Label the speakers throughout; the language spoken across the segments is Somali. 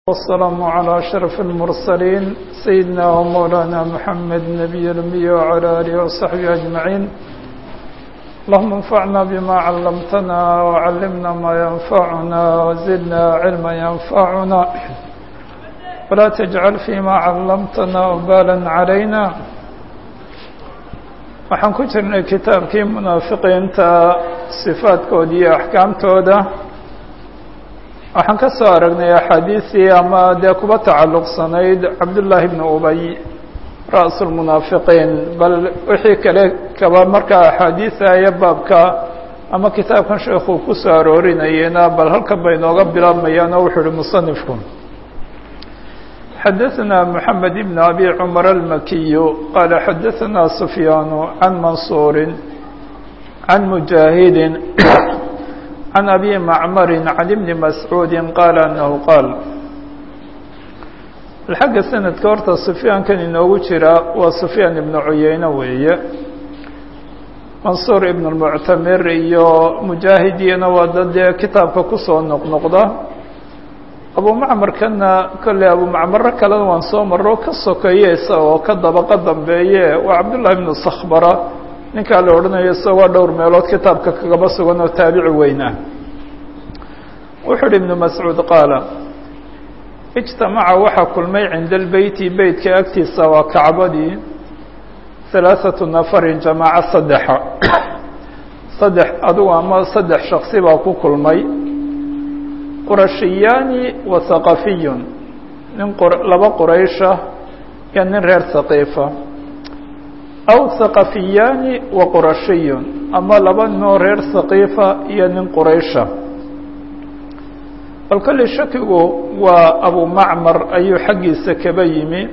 Speaker 1: والسلام على أشرف المرسلين سيدنا ومولانا محمد نبي الأمي وعلى آله وصحبه أجمعين اللهم انفعنا بما علمتنا وعلمنا ما ينفعنا وزدنا علما ينفعنا ولا تجعل فيما علمتنا وبالا علينا waxaan ku jirnay kitaabkii munaafiqiinta sifaadkooda iyo axkaamtooda waxaan ka soo aragnay axaadiisii ama dee kuba tacalluqsanayd cabdullaahi bni ubay ra'su lmunaafiqiin bal wixii kale kaba markaa axaadiisa iyo baabka ama kitaabkan sheekuu ku soo aroorinayena bal halkan bay inooga bilaabmayaan oo wuxuu uhi musanifku xdثna محamed بن أbي cمر الmkiي qال xdثna سفyاn عن maنصuر عن مجاهد عن أbي معmر عن بن مسعوud qال أنه qاaل xagga snadka horta سفyaankan inoogu jira waa سفyاan iبن cuyeyne weeye maنصuر iبن المعtamir iyo مجاahidiyana waa dad dee kitaabka kusoo noqnoqda abumacmarkana kolley abumacmaro kalena waan soo maro ka sokeeye isagoo ka dabaqa dambeeye waa cabdullahi bnu sakhbara ninkaa la odhanayo isagoo dhowr meelood kitaabka kagaba sugan oo taabici weyn ah wuxuu uhi ibnu mascuud qaala ijtamaca waxaa kulmay cinda albeyti beytka agtiisa waa kacbadii halaaثatu nafarin jamaaco saddexa saddex adugu ama saddex shaksi baa ku kulmay qurashiyaani wa haqafiyun nin laba quraysha iyo nin reer haqiifa aw haqafiyaani wa qurashiyun ama laba ninoo reer haqiifa iyo nin quraysha bal kolley shakigu waa abumacmar ayuu xaggiisa kaba yimi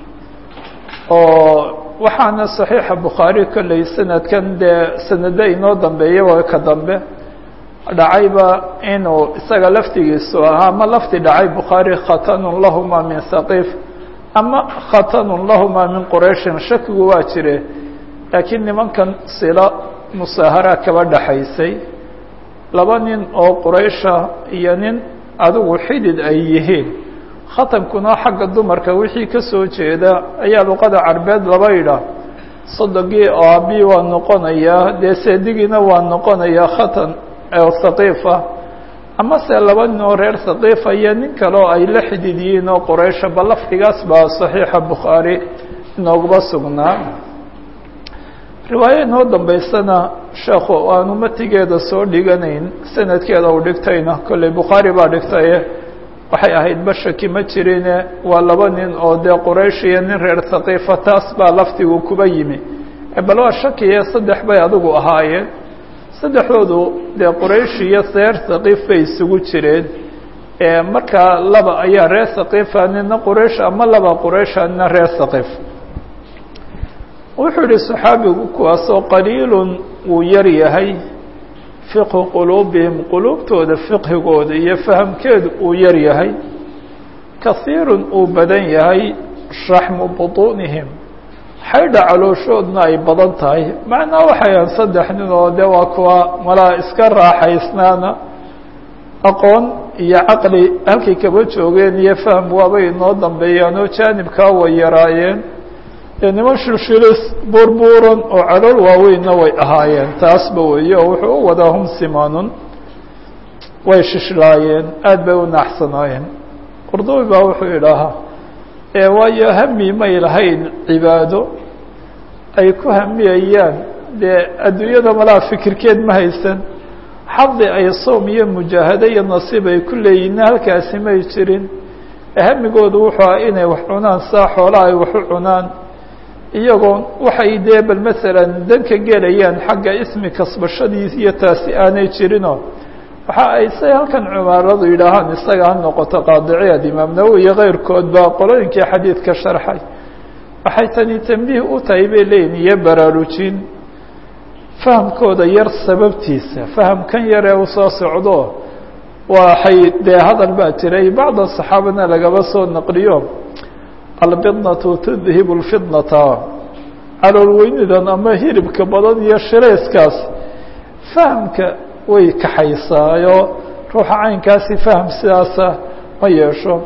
Speaker 1: oo waxaana saxiixa bukhaari kolley sanadkan dee sanado inoo dambeeya waa ka dambe dhacayba inuu isaga laftigiisu ahaa ama lafti dhacay bukhaari khatanun lahuma min haqiif ama khatanun lahuma min qurayshin shakigu waa jire laakiin nimankan sila musaahara kaba dhaxaysay laba nin oo quraysha iyo nin adigu xidid ay yihiin khatankuna xagga dumarka wixii ka soo jeeda ayaa luqada carbeed laba yidhaah sodogii oo abi waa noqonayaa dee seedigiina waa noqonayaa khatan haqiifa ama se laba nin oo reer haqiifa iyo nin kale oo ay la xidid yihiin oo quraysha ba lafdigaas baa saxiixa bukhaari inoogaba sugnaa riwaayo inoo dambeysana sheekhu aanu matigeeda soo dhiganayn sanadkeeda uu dhigtayna kolley bukhaari baa dhigtaye waxay ahayd bashaki ma jirine waa laba nin oo dee quraysh iyo nin reer haqiifa taas baa lafdigu kuba yimi bal waa shakiye saddex bay adigu ahaayeen saddexdoodu dee quraysh iyo reer haqiif bay isugu jireen markaa laba ayaa reer haqiifa nina quraysh ama laba quraysha nina reer haqiif wuxuu yihi saxaabigu kuwaasoo qaliilun wuu yar yahay fiqhu quluubihim quluubtooda fiqhigooda iyo fahamkeedu uu yar yahay kahiirun uu badan yahay shaxmu butuunihim xaydha calooshoodna ay badan tahay macnaa waxayan saddex nin oo de waa kuwa malaa iska raaxaysnaana aqoon iyo caqli halkay kaba joogeen iyo fahm waabay inoo dambeeyaan oo jaanibkaa way yaraayeen dee niman shilshilis buurbuuran oo calool waaweynna way ahaayeen taasba weeye oo wuxuu u wadaa hum simanun way shishlaayeen aad bay u naaxsanaayeen qurdubi baa wuxuu idhaahaa waayo hami may lahayn cibaado ay ku hamiyayaan dee adduunyada malaa fikirkeed ma haysan xadi ay soom iyo mujaahado iyo nasiib ay ku leeyihinna halkaasi may jirin hamigoodu wuxuu ah inay wax cunaan saa xoolaa ay wax u cunaan iyagoo waxay dee bal masalan danka gelayaan xagga ismi kasbashadiis iyo taasi aanay jirinoo waxa ay say halkan cumaaradu yidhaahaan isaga ha noqoto qaadiciyaad imaam nawowi iyo keyrkoodba qolooyinkii xadiidka sharxay waxay tani tambiih u tahay bay leeyihin iyo baraarujin fahamkooda yar sababtiisa fahamkan yar ee usoo socdo waxay dee hadal baa jiray bacda saxaabana lagaba soo naqliyo albidnatu tudhibu lfidnata calool weynidan ama hilibka badan iyo shirayskaas fahamka way kaxaysaayo ruuxa caynkaasi faham sidaasa ma yeesho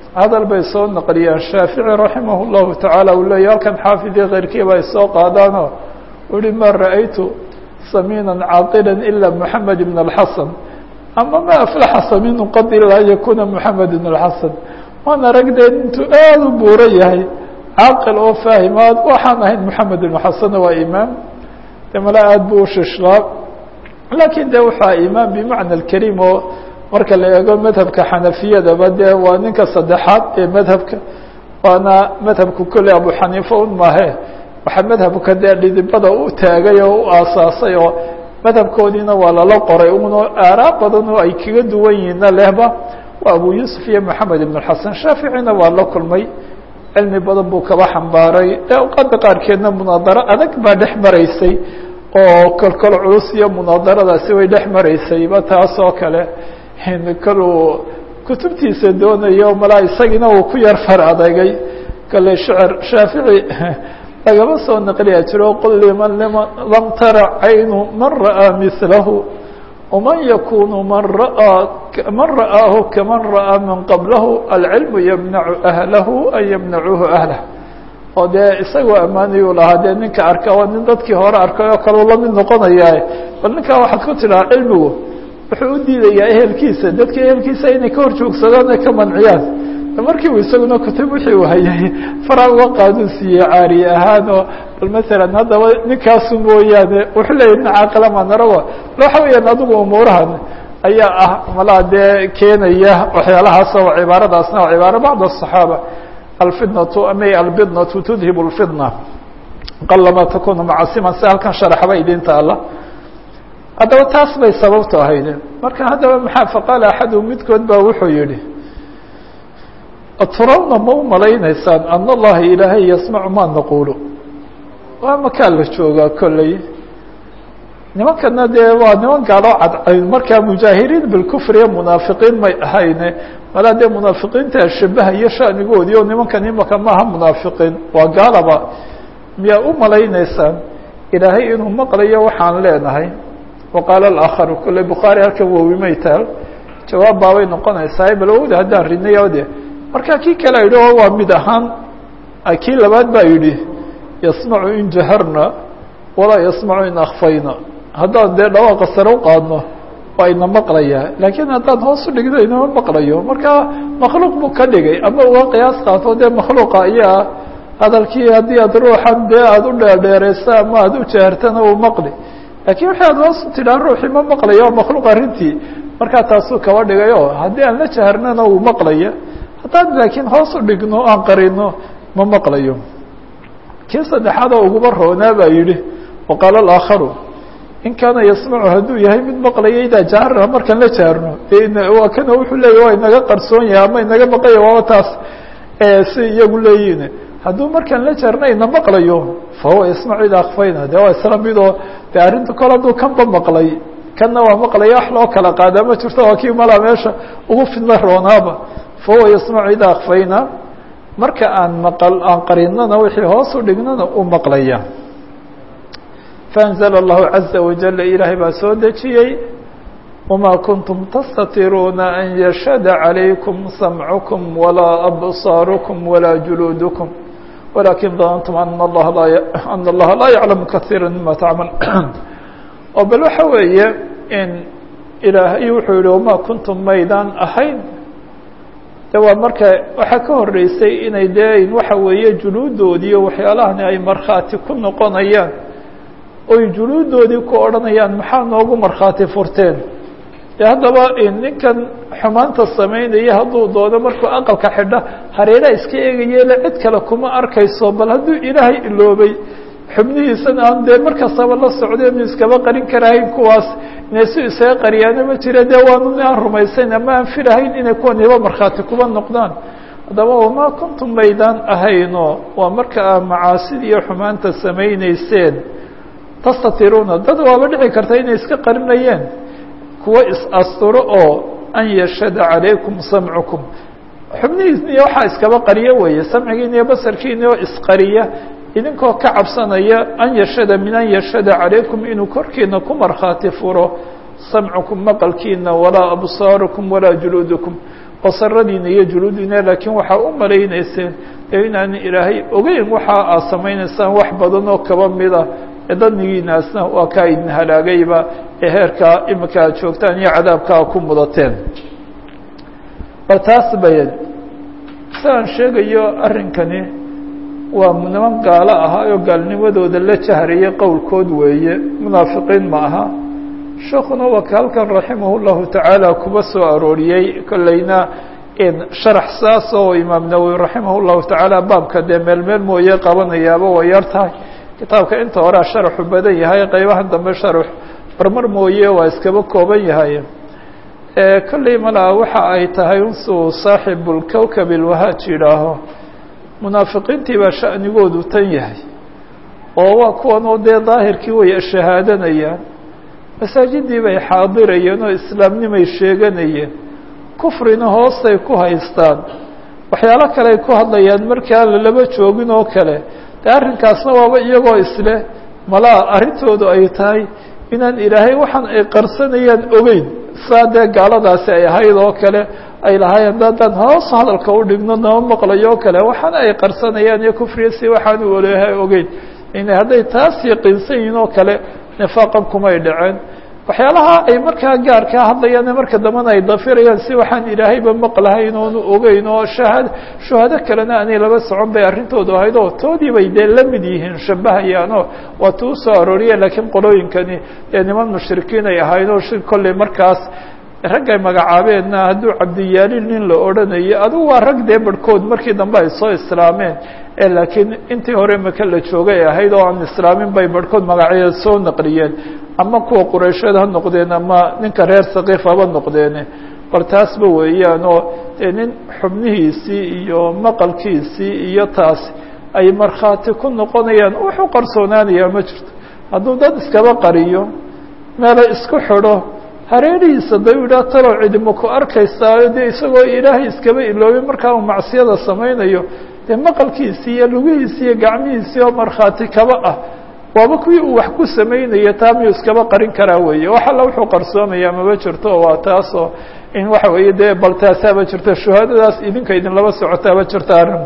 Speaker 1: hadal bay soo naqliyaan shaafici raximah اllahu tacaala uu leeya halkan xaafidii keyrkiiba ay soo qaadaanoo uhi ma ra'aytu samiina caaqila ila moxamed ibn اlxasan ama ma aflaxa samiinu qad ilaa an yakuna moxamed ibn اlxasan waan aragdeen intuu aada u buuro yahay caaqil oo faahimaad waxaan ahayn moxamed ibn xasanna waa imaam de mala aada buu ushishlaa laakiin de waxaa imaam bimacna alkariim oo marka la eego madhabka xanafiyadaba dee waa ninka saddexaad ee madhabka waana madhabku kolley abu xaniifa un maahe waxaa madhabka dee dhidibada u taagay oo u aasaasay oo madhabkoodiina waa lala qoray uno aaraa badan oo ay kaga duwan yihiinna lehba waa abu yuusuf iyo moxamed ibn xasan shaaficina waa la kulmay cilmi badan buu kaba xambaaray dee awqaada qaarkeedna munaadaro adag baa dhex maraysay oo kolkol culus iyo munaadaradaasi way dhex maraysayba taas oo kale kaluu kutubtiisa doonayo malaa isagiina uu ku yar far adegay kale shecr shaafici lagama soo naqliya jiro qul liman lam tara caynu man ra'aa milahu وman yakunu man ra'aa man ra'aahu kaman ra'aa min qablahu alcilmu ymnacu ahlahu an ymnacuuhu ahlah oo dee isagoo ammaanayuu lahaa dee ninka arka waa nin dadkii hore arkay oo kaleu lamid noqonayaa bal ninkaa waxaad ku tidhaha cilmigu wuxuu u diidayaa ehelkiisa dadka ehelkiisa inay ka hor joogsadaan ay ka manciyaan markiibu isaguna kutub wixii uu hayay fara uga qaaduu siiyey caari ahaan oo bal masalan haddaba ninkaasu mooyaane wuxuu leeyahy nin caaqila manarawa waxa weeyaan adigu umuurahan ayaa ah malaa dee keenaya waxyaalahaas oo cibaaradaasna waa cibaaro bacd الصaxaaba alfidnatu ama albidnatu tudhib اlfidna qalama takunu macasiman si halkan sharaxba idin taala haddaba taas bay sababtu ahayd marka haddaba maxaa faqaala axadu midkood baa wuxuu yihi atrawna ma u malaynaysaan an allaha ilaahay yasmacu ma naquulu waa makaa la joogaa kolley nimankana dee waa niman gaaloo cadcayn markaa mujaahiriin bilkufriya munaafiqiin may ahayne malaa dee munaafiqiinta shabahayo shanigoodii oo nimankan imaka maaha munaafiqiin waa gaalaba miyaa u malaynaysaan ilaahay inuu maqlayo waxaan leenahay waqaala alakharu kolley bukhaari halkan wowimay taal jawaab baabay noqonaysaa bal awda haddaan ridnayo de marka kii kale yidhi oo waa mid ahaan kii labaad baa yidhi yasmacu in jaharna walaa yasmacu in akfayna haddaan dee dhawaaqa sare u qaadno waa ina maqlayaa laakiin haddaan hoos u dhigno inama maqlayo marka makhluuq buu ka dhigay ama uga qiyaas qaato dee makhluuqa ayaa hadalkii haddii aad ruuxan dee aada u dheerdheereysa ama aada u jahartana uu maqli lakin wixii aad hoos tidhaa ruuxii ma maqlayo waa makhluuq arrintii markaa taasuu kaba dhigay o haddii aan la jaharnana uu maqlaya haddaan laakiin hoos u dhigno aan qarino ma maqlayo kii saddexaad oo uguba roonaa baa yidhi waqaala alakharu in kaana yasmacu hadduu yahay mid maqlaya idaa jaharna markaan la jaharno waa kana wuxuu leeya waa inaga qarsoon yahay ama inaga maqlaya waaba taas si iyagu leeyihin hadduu markaan la jaharna ina maqlayo fahuwa yasmacu idaa akfayna de waa isla midoo de arrinta kol hadduu kanba maqlay kanna waa maqlaya wax loo kala qaadaa ma jirto waa kii malaa meesha ugu fidna roonaaba fahuwa yasmacu idaa akfayna marka aan maqal aan qarinana wixii hoos u dhignana u maqlaya faأnzla الlahu عaزa wajل ilaahay baa soo dejiyey وma kuntum tastatiruuna an yashhada عalaykum samcكm walaa abصاarكm walaa juluudكm walakin danantum an اllaha laa an اllaha laa yaclamu kaثيirا mima tacmal oo bal waxa weeye in ilaahay wuxuu yihi wama kuntum maydaan ahayn de waa marka waxaa ka horeysay inay dee waxa weeye juluudoodii iyo waxyaalahani ay markhaati ku noqonayaan oy juluudoodii ku odhanayaan maxaa noogu markhaati furteen de haddaba ninkan xumaanta samaynaya hadduu doono markuu aqalka xidha hareeraha iska eegayele cid kale kuma arkayso bal hadduu ilaahay iloobay xubnihiisana aan dee markastaba la socday mi iskaba qarin karahayn kuwaas inay si isaga qariyaano ma jira dee waanu aan rumaysayn ama aan filahayn inay kuwaniba markhaati kuba noqdaan haddaba wamaa kuntum maydaan ahayno waa marka aa macaasid iyo xumaanta samayneyseen tastatiruuna dad waaba dhici karta inay iska qarinayeen kuwa is-asturo oo an yashhada calaykum samcukum xubnihiisna iyo waxaa iskaba qariyo weeye samcigiina iyo basarkiina oo isqariya idinkoo ka cabsanaya an yashhada min an yashhada calaykum inuu korkiina ku markhaati furo samcukum maqalkiina walaa absaarukum walaa juluudukum basaradiina iyo juluudiina laakiin waxaa u malaynayseen ee inaan ilaahay ogeyn waxa aad samaynaysaan wax badan oo kaba mida ee danigiinaasna waa kaa idin halaagayba ee heerkaa imika aad joogtaan iyo cadaabkaa ku mudateen bal taas bayan siaan sheegayo arrinkani waa niman gaalo ahaa oo gaalnimadooda la jahrayay qowlkood weeye munaafiqiin ma aha sheekuna waa ka halkan raximah llahu tacaala kuba soo arooriyey kolleyna sharax saas oo imaam nawowi raximah llahu tacaala baabka dee meel meel mooye qabanayaaba way yar tahay kitaabka inta horea sharaxu badan yahay qeybaha dambe sharax marmar mooye waa iskaba kooban yahay kolley malaa waxa ay tahay unsuu saaxibu lkowkab ilwahaaj yidhaaho munaafiqiintii baa sha'nigoodu tan yahay oo waa kuwan oo dee daahirkii way shahaadanayaan masaajidii bay xaadirayeen oo islaamnimay sheeganayeen kufrina hoostay ku haystaan waxyaalo kale ay ku hadlayaan markaa lalaba joogin oo kale dee arrinkaasna waaba iyagoo isleh malaa arrintoodu ay tahay inaan ilaahay waxaan ay qarsanayaan ogeyn saa dee gaaladaasi ay ahayd oo kale ay lahaayeen daadaan hoos hadalka u dhigno nama maqlayo o kale waxaana ay qarsanayaan iyo kufriya si waxaan u oleha ogeyn in hadday taas yaqiinsan yihiin oo kale nifaaqan kumay dhaceen waxyaalaha ay markaa gaarkaa hadlayaan marka dambena ay dafirayaan si waxaan ilaahayba maqlahayn oonu ogeyn oo shahaad shuhado kalena aanay laba socon bay arrintoodu ahayd oo toodii bay dee la mid yihiin shabahayaanoo waa tuu soo arooriye laakiin qolooyinkani ee niman mushrikiin ay ahayd oo shir kolley markaas raggay magacaabeenna hadduu cabdiyaalin nin la odhanayo adugu waa rag dee barhkood markii dambe ay soo islaameen ee laakiin intii hore maka la joogay ahayd oo aan islaamin bay barhkood magacyo soo naqliyeen ama kuwa quraysheed ha noqdeen ama ninka reer sakiif haba noqdeene bal taasba weeyaan oo dee nin xubnihiisii iyo maqalkiisii iyo taas ay markhaati ku noqonayaan wuxuu qarsoonaanayaa ma jirto hadduu dad iskaba qariyo meelo isku xidho hareerihiisa da u yidhaha talow cidima ku arkaysaayo dee isagoo ilaahay iskaba iloobay markaa uu macsiyada samaynayo dee maqalkiisii iyo lugihiisii iyo gacmihiisii oo markhaati kaba ah waaba kuwii uu wax ku samaynayo taa miyuu iskaba qarin karaa weeye wax alla wuxuu qarsoomayaa maba jirto waa taasoo in waxa weeye dee bal taasaaba jirto shuhaadadaas idinka idin laba socotaaba jirta arrin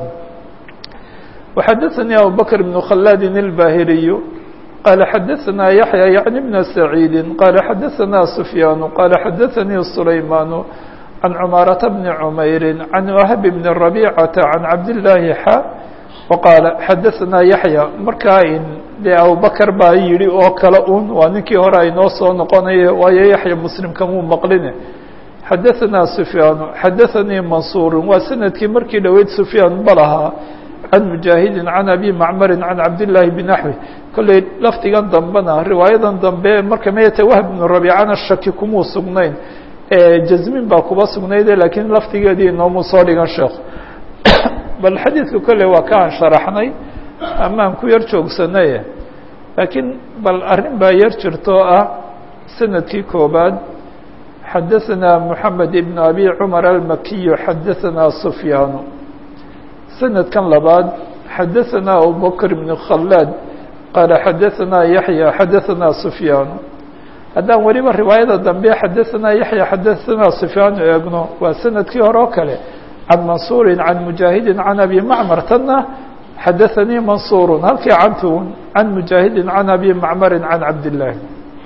Speaker 1: وxadaثnي abubكر بن khلاد الbاhiriي qال xadaثna yaحyى yعnي بن سعيid qال xadaثna سفyاn qال xadaثnي سlayman عن cmاaرة بن عmayr عن وhب بن ربيcة عن cabdاللahi xا وqاaل xadaثna yaحyى markaa dee abubكر baa yihi oo kale un waa ninkii hore aynoo soo noqonaya waayo yaحya mslimka muu maqline xadaثna سفyاn xadaثnii maنصuر waa sanadkii markii dhoweyd سفyاn balahaa عن مجاهد عن أبي معمر عن عبد الله بنحوه kolley lafdigan dambena riwaayadan dambe marka mayta wahb بن ربيcana shaki kumuu sugnayn jazmin baa kuba sugnayde lakiin lafdigeedii inoomu soo dhigan sheekh bal xadiidka kolley waa ka aan sharaxnay amaan ku yar joogsanay laakiin bal arrin baa yar jirto ah sanadkii koobaad xadaثna محamed بن أbي cمر الmakiي xadaثna سفyاn سندkan labaad xadaثna abubكر بن khلاad qaaل xadaثna yaحyى xadaثna سفyاn haddaan weliba riwaayada dambe xadaثna yaحyى xadaثna سفyاn eegno waa sanadkii hore oo kale can maنصuuri can مuجاahidi can abi mcmr tana xadaثanii maنصuur halkii cantun can مuجاahidi can abi mcmri can cabdاللahi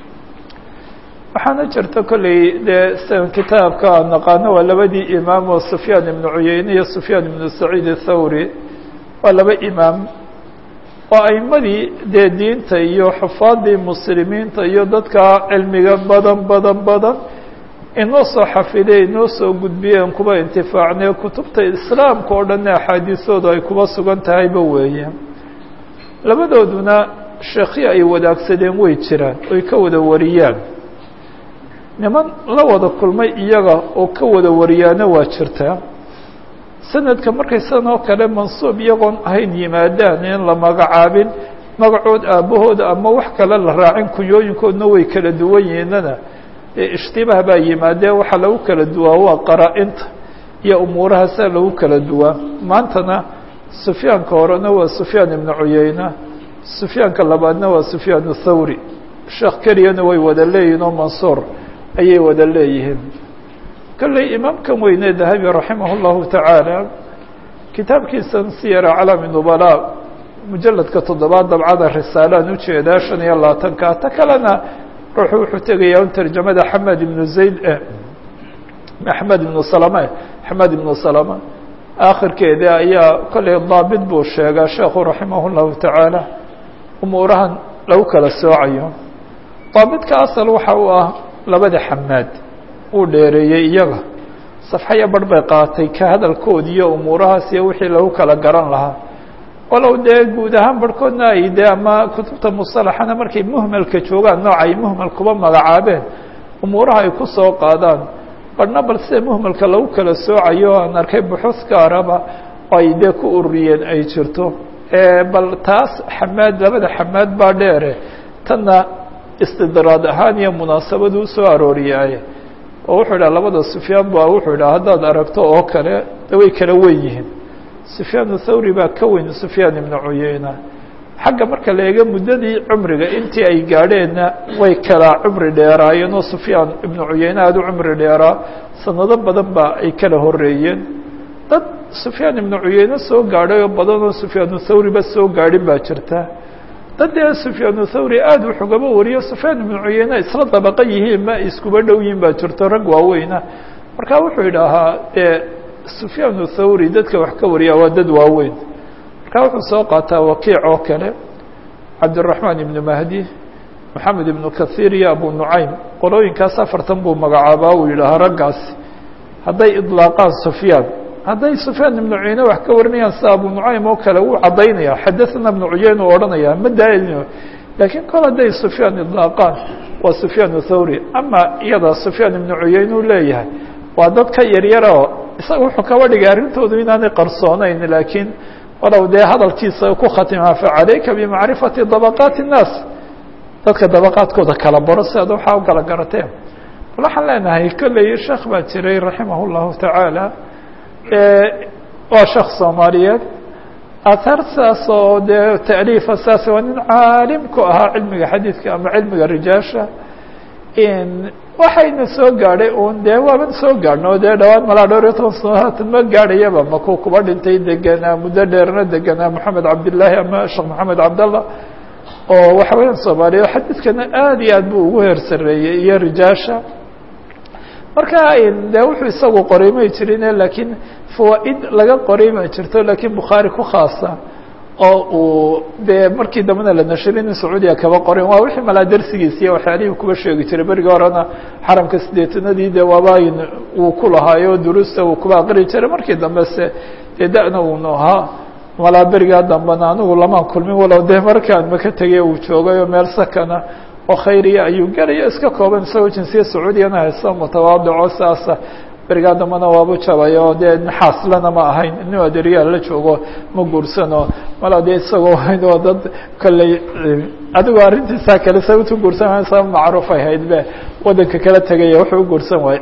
Speaker 1: waxaana jirta kolley dee kitaabka aan naqaano waa labadii imaam oo sufyaan ibnu cuyeyne iyo sufyaan ibnu saciid athawri waa laba imaam oo aimadii dee diinta iyo xufaadii muslimiinta iyo dadka cilmiga badan badan badan inoo soo xafiday inoo soo gudbiyeen kuba intifaacnay kutubta islaamka oo dhanna axaadiisoodu ay kuba sugan tahayba weeye labadooduna sheekhi ay wadaagsadeen way jiraan oy ka wada wariyaan niman la wada kulmay iyaga oo ka wada wariyaana waa jirtaa sanadka markay sidan oo kale mansuub iyagoon ahayn yimaadaan in la magacaabin magacood aabbahooda ama wax kale la raacin kunyooyinkoodna way kala duwan yihiinana ishtibaah baa yimaadee waxaa lagu kala duwaa waa qaraa-inta iyo umuurahaasaa lagu kala duwaa maantana sufyaanka horena waa sufyaan ibnu cuyeyna sufyaanka labaadna waa sufyaan thawri sheekh keliyana way wada leeyihin oo mansuur ayay wada leeyihiin kolley imaamkan weyne dahabi raximah اllahu tacaala kitaabkiisan siyara calami nubala mujaladka toddobaad dabcada risaalaan ujeedaa shan iyo labaatanka ta kalena ruuxu wuxuu tegayaa un tarjamada xamed ibnu zayd axmed ibnu salama axmed ibnu salama akhirkeeda ayaa kolley daabit buu sheegaa sheekhu raximah اllahu tacaala umuurahan lagu kala soocayo daabitka asal waxa uu ah labada xamaad uu dheereeyey iyaga safxaya barh bay qaatay ka hadalkoodi iyo umuurahaas iyo wixii lagu kala garan lahaa walow dee guud ahaan barhkoodna ay dee ama kutubta musalaxana markay muhmalka joogaan nooca ay muhmal kuba magacaabeen umuuraha ay ku soo qaadaan barhna bal sida muhmalka lagu kala soocayo aan arkay buxuus gaaraba oo ay dee ku ururiyeen ay jirto bal taas xamaad labada xamaad baa dheere tanna istidraad ahaan iyo munaasabadu usoo arooriyaaye oo wuxuu idhaha labada sufyaan ba wuxuu idhaha haddaad aragto oo kale de way kala wen yihiin sufyaan thawri baa ka weyn sufyaan ibnu cuyeyna xagga marka la eego muddadii cumriga intii ay gaadheenna way kala cumri dheeraayeen oo sufyaan ibnu cuyeyne aada u cumri dheeraa sanado badan ba ay kala horeeyeen dad sufyaan ibnu cuyeyne soo gaadhay oo badan oo sufyaanu thawriba soo gaadhin baa jirta dad dee sufyaanu thawri aada wax ugaba wariyo sufyaan ibnu cuyeyne isla dabaqa yihiin ma iskuba dhow yihin baa jirto rag waaweyna marka wuxuu idhaahaa dee sufyaanu thawri dadka wax ka wariya waa dad waaweyn marka wuxuu soo qaataa wakiic oo kale cabdiraxmaan ibnu mahdi maxamed ibnu kahiir iyo abu nucaym qolooyinkaas afartan buu magacaabaa uu yidhaahaa raggaasi hadday idlaaqaan sufyaan hadday sufyaan ibnu cuyeyne wax ka warinayaan sida abu nucaym oo kale wuu caddaynaya xadaثna ibnu cuyeyn uu odhanaya ma daailino laakiin kol hadday sufyaan idlaaqaan waa sufyaan thawri ama iyada sufyaan ibnu cuyeyn uu leeyahay waa dad ka yaryara oo isaga wuxuu kaba dhigay arrintoodu inaanay qarsoonayn laakiin walow dee hadalkiisa ku khatimaa facalayka bimacrifati dabaqaati الnaas dadka dabaqaadkooda kala baro si aad waxaa u kala garateen bal waxaan leenahay kolley sheekh baa jiray raximah اllahu tacaala waa sheekh soomaaliyeed ahaar saas oo dee taaliifa saas waa nin caalim ku ahaa cilmiga xadiidka ama cilmiga rijaasha waxayna soo gaadhay un dee waaban soo gaadhno dee dhawaan malaa dhowr iyo toban sanaad ma gaadhayaba makuu kuba dhintay deganaa muddo dheerna deganaa moxamed cabdillaahi ama sheekh moxamed cabdallah oo waxa weeyaan soomaaliya xadiidkana aada iyo aad buu ugu heer sareeyey iyo rijaasha marka de wuxuu isagu qoray may jirine laakiin fawaa-id laga qoray ma jirto laakiin bukhaari ku khaasa oo uu dee markii dambena la nashirin in sacuudiya kaba qoren waa wixii malaa darsigiisa iyo waxyaalihii kuba sheegi jiray berigii horena xaramka sideetanadii dee waabayn uu ku lahaayo duruusta uu kuba aqri jiray markii dambe se dee da-na uunu ahaa malaa berigaa dambena anigu lamaan kulmin walow dee markaan maka tegay uu joogay oo meel sakana oo khayriya ayuu gelaya iska kooban isagoo jinsiya sacuudiyana haysto mutawaadico saasa berigaa dambena waabu jabay oo dee naxaaslana ma ahayn nin adeeryaal la joogo ma guursano mala dee isagoo hayn oo dad kolley adigu arrintiisa kale sababtu guursan waay sabab macruuf ay hayd be waddanka kala tegaya wuxuu u guursan waaye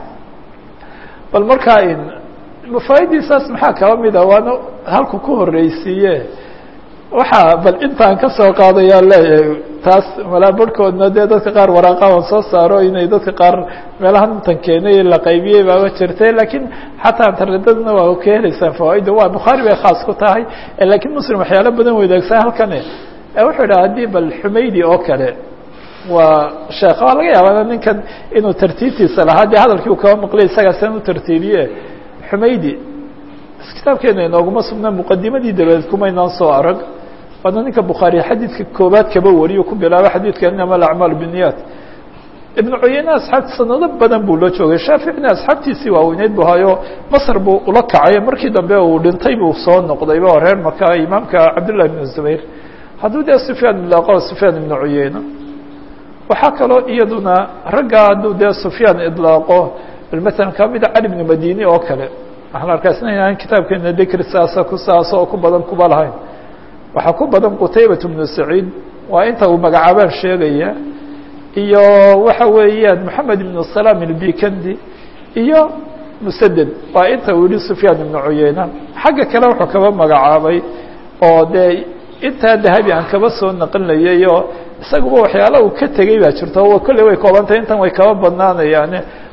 Speaker 1: bal markaa mafaa'idiisaas maxaa kaba mida waana halku ku horreysiiye waxaa bal intaan ka soo qaadayaa leeyahay taas malaa barhkoodna dee dadka qaar waraaqahan soo saaro inay dadka qaar meelahan intan keenay la qaybiyey baaba jirtay laakiin xataa internetada waa ka helaysaan fawaaida waa bukhaari bay khaas ku tahay lakiin muslim waxyaalo badan wadaagsan halkani wuxuu idhaha haddii bal xumaydi oo kale waa sheekh waa laga yaabaa ninkan inuu tartiibtiisa lahaa dee hadalkii uu kaba maqlay isagaa san u tartiibiye xumaydi kitaabkeena inooguma sugna muqadimadii dabadeed kumaynaan soo arag waana ninka bukhaari xadiidka koobaad kaba wariyo ku bilaaba xadiidka inama alacmaal biniyat ibnu cuyeyne asxaabti sanado badan buu la joogay shaaficina asxaabtiisii waaweyneyd bu hayo masr buu ula kacay markii dambe uu dhintay buu soo noqdayba oo reer maka imaamka cabdillah ibnu zubayr hadduu dee sufyaan idlaaqo sufyaan ibnu cuyeyne waxaa kaloo iyaduna ragga hadduu dee sufyaan idlaaqo maala kamida cali ibnu madini oo kale waxaan arkaasna inaan kitaabkeena dikri saasa ku saasa oo ku badan kuba lahayn waxaa ku badan qutaybat bnu saciid waa inta uu magacaabaan sheegaya iyo waxa weeyaan moxamed ibnu salaam ilbikandi iyo musaded waa inta uu yihi sufyaan ibnu cuyeyna xagga kale wuxuu kaba magacaabay oo dee intaa dahabi aan kaba soo naqlinayay oo isaguba waxyaala uu ka tegey baa jirto kolley way koobantahay intan way kaba badnaanayaane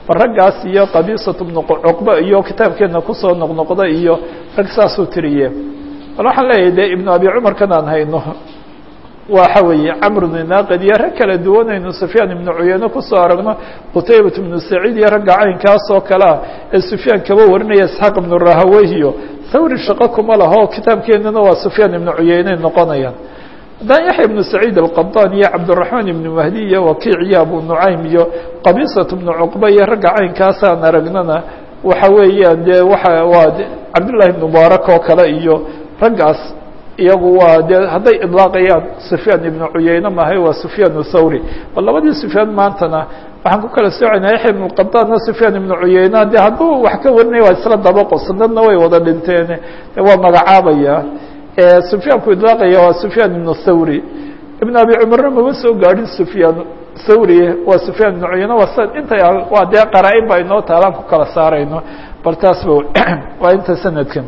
Speaker 1: bal raggaas iyo qabiisatu bnu cuqba iyo kitaabkeena kusoo noqnoqda iyo rag saasuu tiriye bal waxaan leeyahay de ibnu abi cumarkan aan hayno waxa weeye camr bnu naaqid iyo rag kala duwanaynu sufyaan ibnu cuyeyne kusoo aragno qutaybat ibnu saciid iyo ragga caynkaas oo kale ah ee sufyaan kaba warinaya isxaaq ibnu rahawey iyo thawri shaqo kuma laho kitaabkeenana waa sufyaan ibnu cuyeyney noqonayaan haddaan yaxya ibnu saciid alqabdan iyo cabdiraxmaan ibnu mahdi iyo wakiic iyo abu nucaym iyo qabiisat ibnu cuqba iyo ragga caynkaasaan aragnana waxa weeyaan dee waa waa cabdullahi ibnu mubaarak oo kale iyo raggaas iyagu waa dee hadday idlaaqayaan sufyaan ibnu cuyeyne mahay waa sufyaan thawri bal labadii sufyaan maantana waxaan ku kala soocayna yaxya ibnu qadaanna sufyaan ibnu cuyeyne de hadduu wax ka warinaya waa isla dabaqo sanadna way wada dhinteen de waa magacaabaya sufyaanku idlaaqaya waa sufyaan ibnu thawri ibn abi cumarna mama soo gaadhin sufyaan thawri waa sufyaan ibnu cuyeyne waa sa inta waa dee qaraa-in ba inoo taalaan ku kala saarayno bal taasba waa inta sanadkan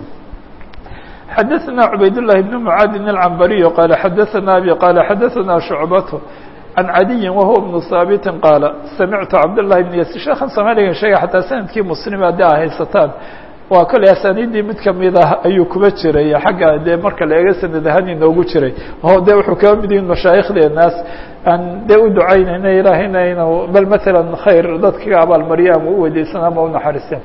Speaker 1: xadaثna cubayd للhi بن mعاadin العنbariي qال xadaثna abي qال xadaثna شhucbaة عan عadiyi wahuwa بن haaبiti qaala samictu cabdاللahi بن yasir sheekan soomaaliga sheega xataa sanadkii mslim haddii a haysataan waa kole asaniidii mid kamid ah ayuu kuba jiray xagga dee marka la eega sanad ahaan inoogu jiray o de wuxuu kaba mid yihin mashaaikhdenaas aan dee u ducaynayna ilaahayna inuu bal mثalا khayr dadkaga abaalmarya ama u weydiisan ama unaxariisteen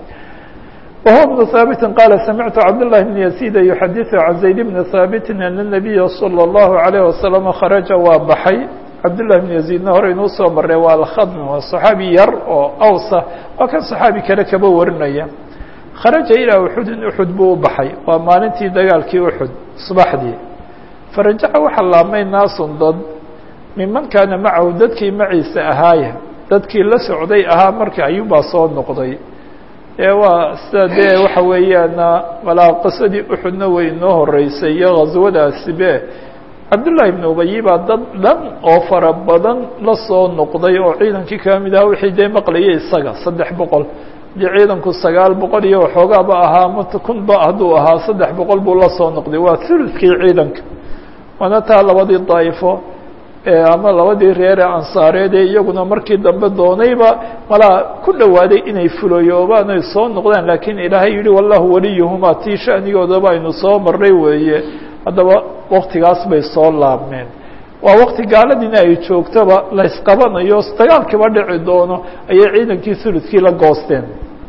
Speaker 1: وهو بن ثابت قال سمعت عبد الله بن يزيد يحدث عن زيد بن ثابت أن النبي صلى الله عليه وسلم خرج waa baxay عبد الله بن يزيدna hore inuu soo maray waa الkhadm waa صحaaبي yar oo awsa waa kan صحaaبي kale kaba warinaya kharaجa ilىa uxudin uxud buu u baxay waa maalintii dagaalkii uxud subaxdii farajaca waxaa laabmay naasun dad miman kaana macahu dadkii maciisa ahaaya dadkii la socday ahaa marka ayuunbaa soo noqday e waa sida dee waxa weeyaan malaa qisadii uxudna way inoo horeysay iyo ghaswadaasibe cabdullahi ibnu ubayi baa dad dhan oo fara badan la soo noqday oo ciidankii ka mid aha wixii dee maqlayay isaga saddex boqol dee ciidanku sagaal boqol iyo waxoogaaba ahaa mata kunba hadduu ahaa saddex boqol buu la soo noqday waa huludkii ciidanka waana taa labadii daa'ifo ama labadii reere ansaareed ee iyaguna markii dambe doonayba malaa ku dhowaaday inay fuloyoobaan ay soo noqdaan laakiin ilaahay yihi wallahu waliyuhumaa tii shanigoodaba aynu soo marray weeye haddaba waktigaas bay soo laabmeen waa wakti gaaladiina ay joogtaba la ysqabanayo dagaalkiiba dhici doono ayay ciidankii huludkii la goosteen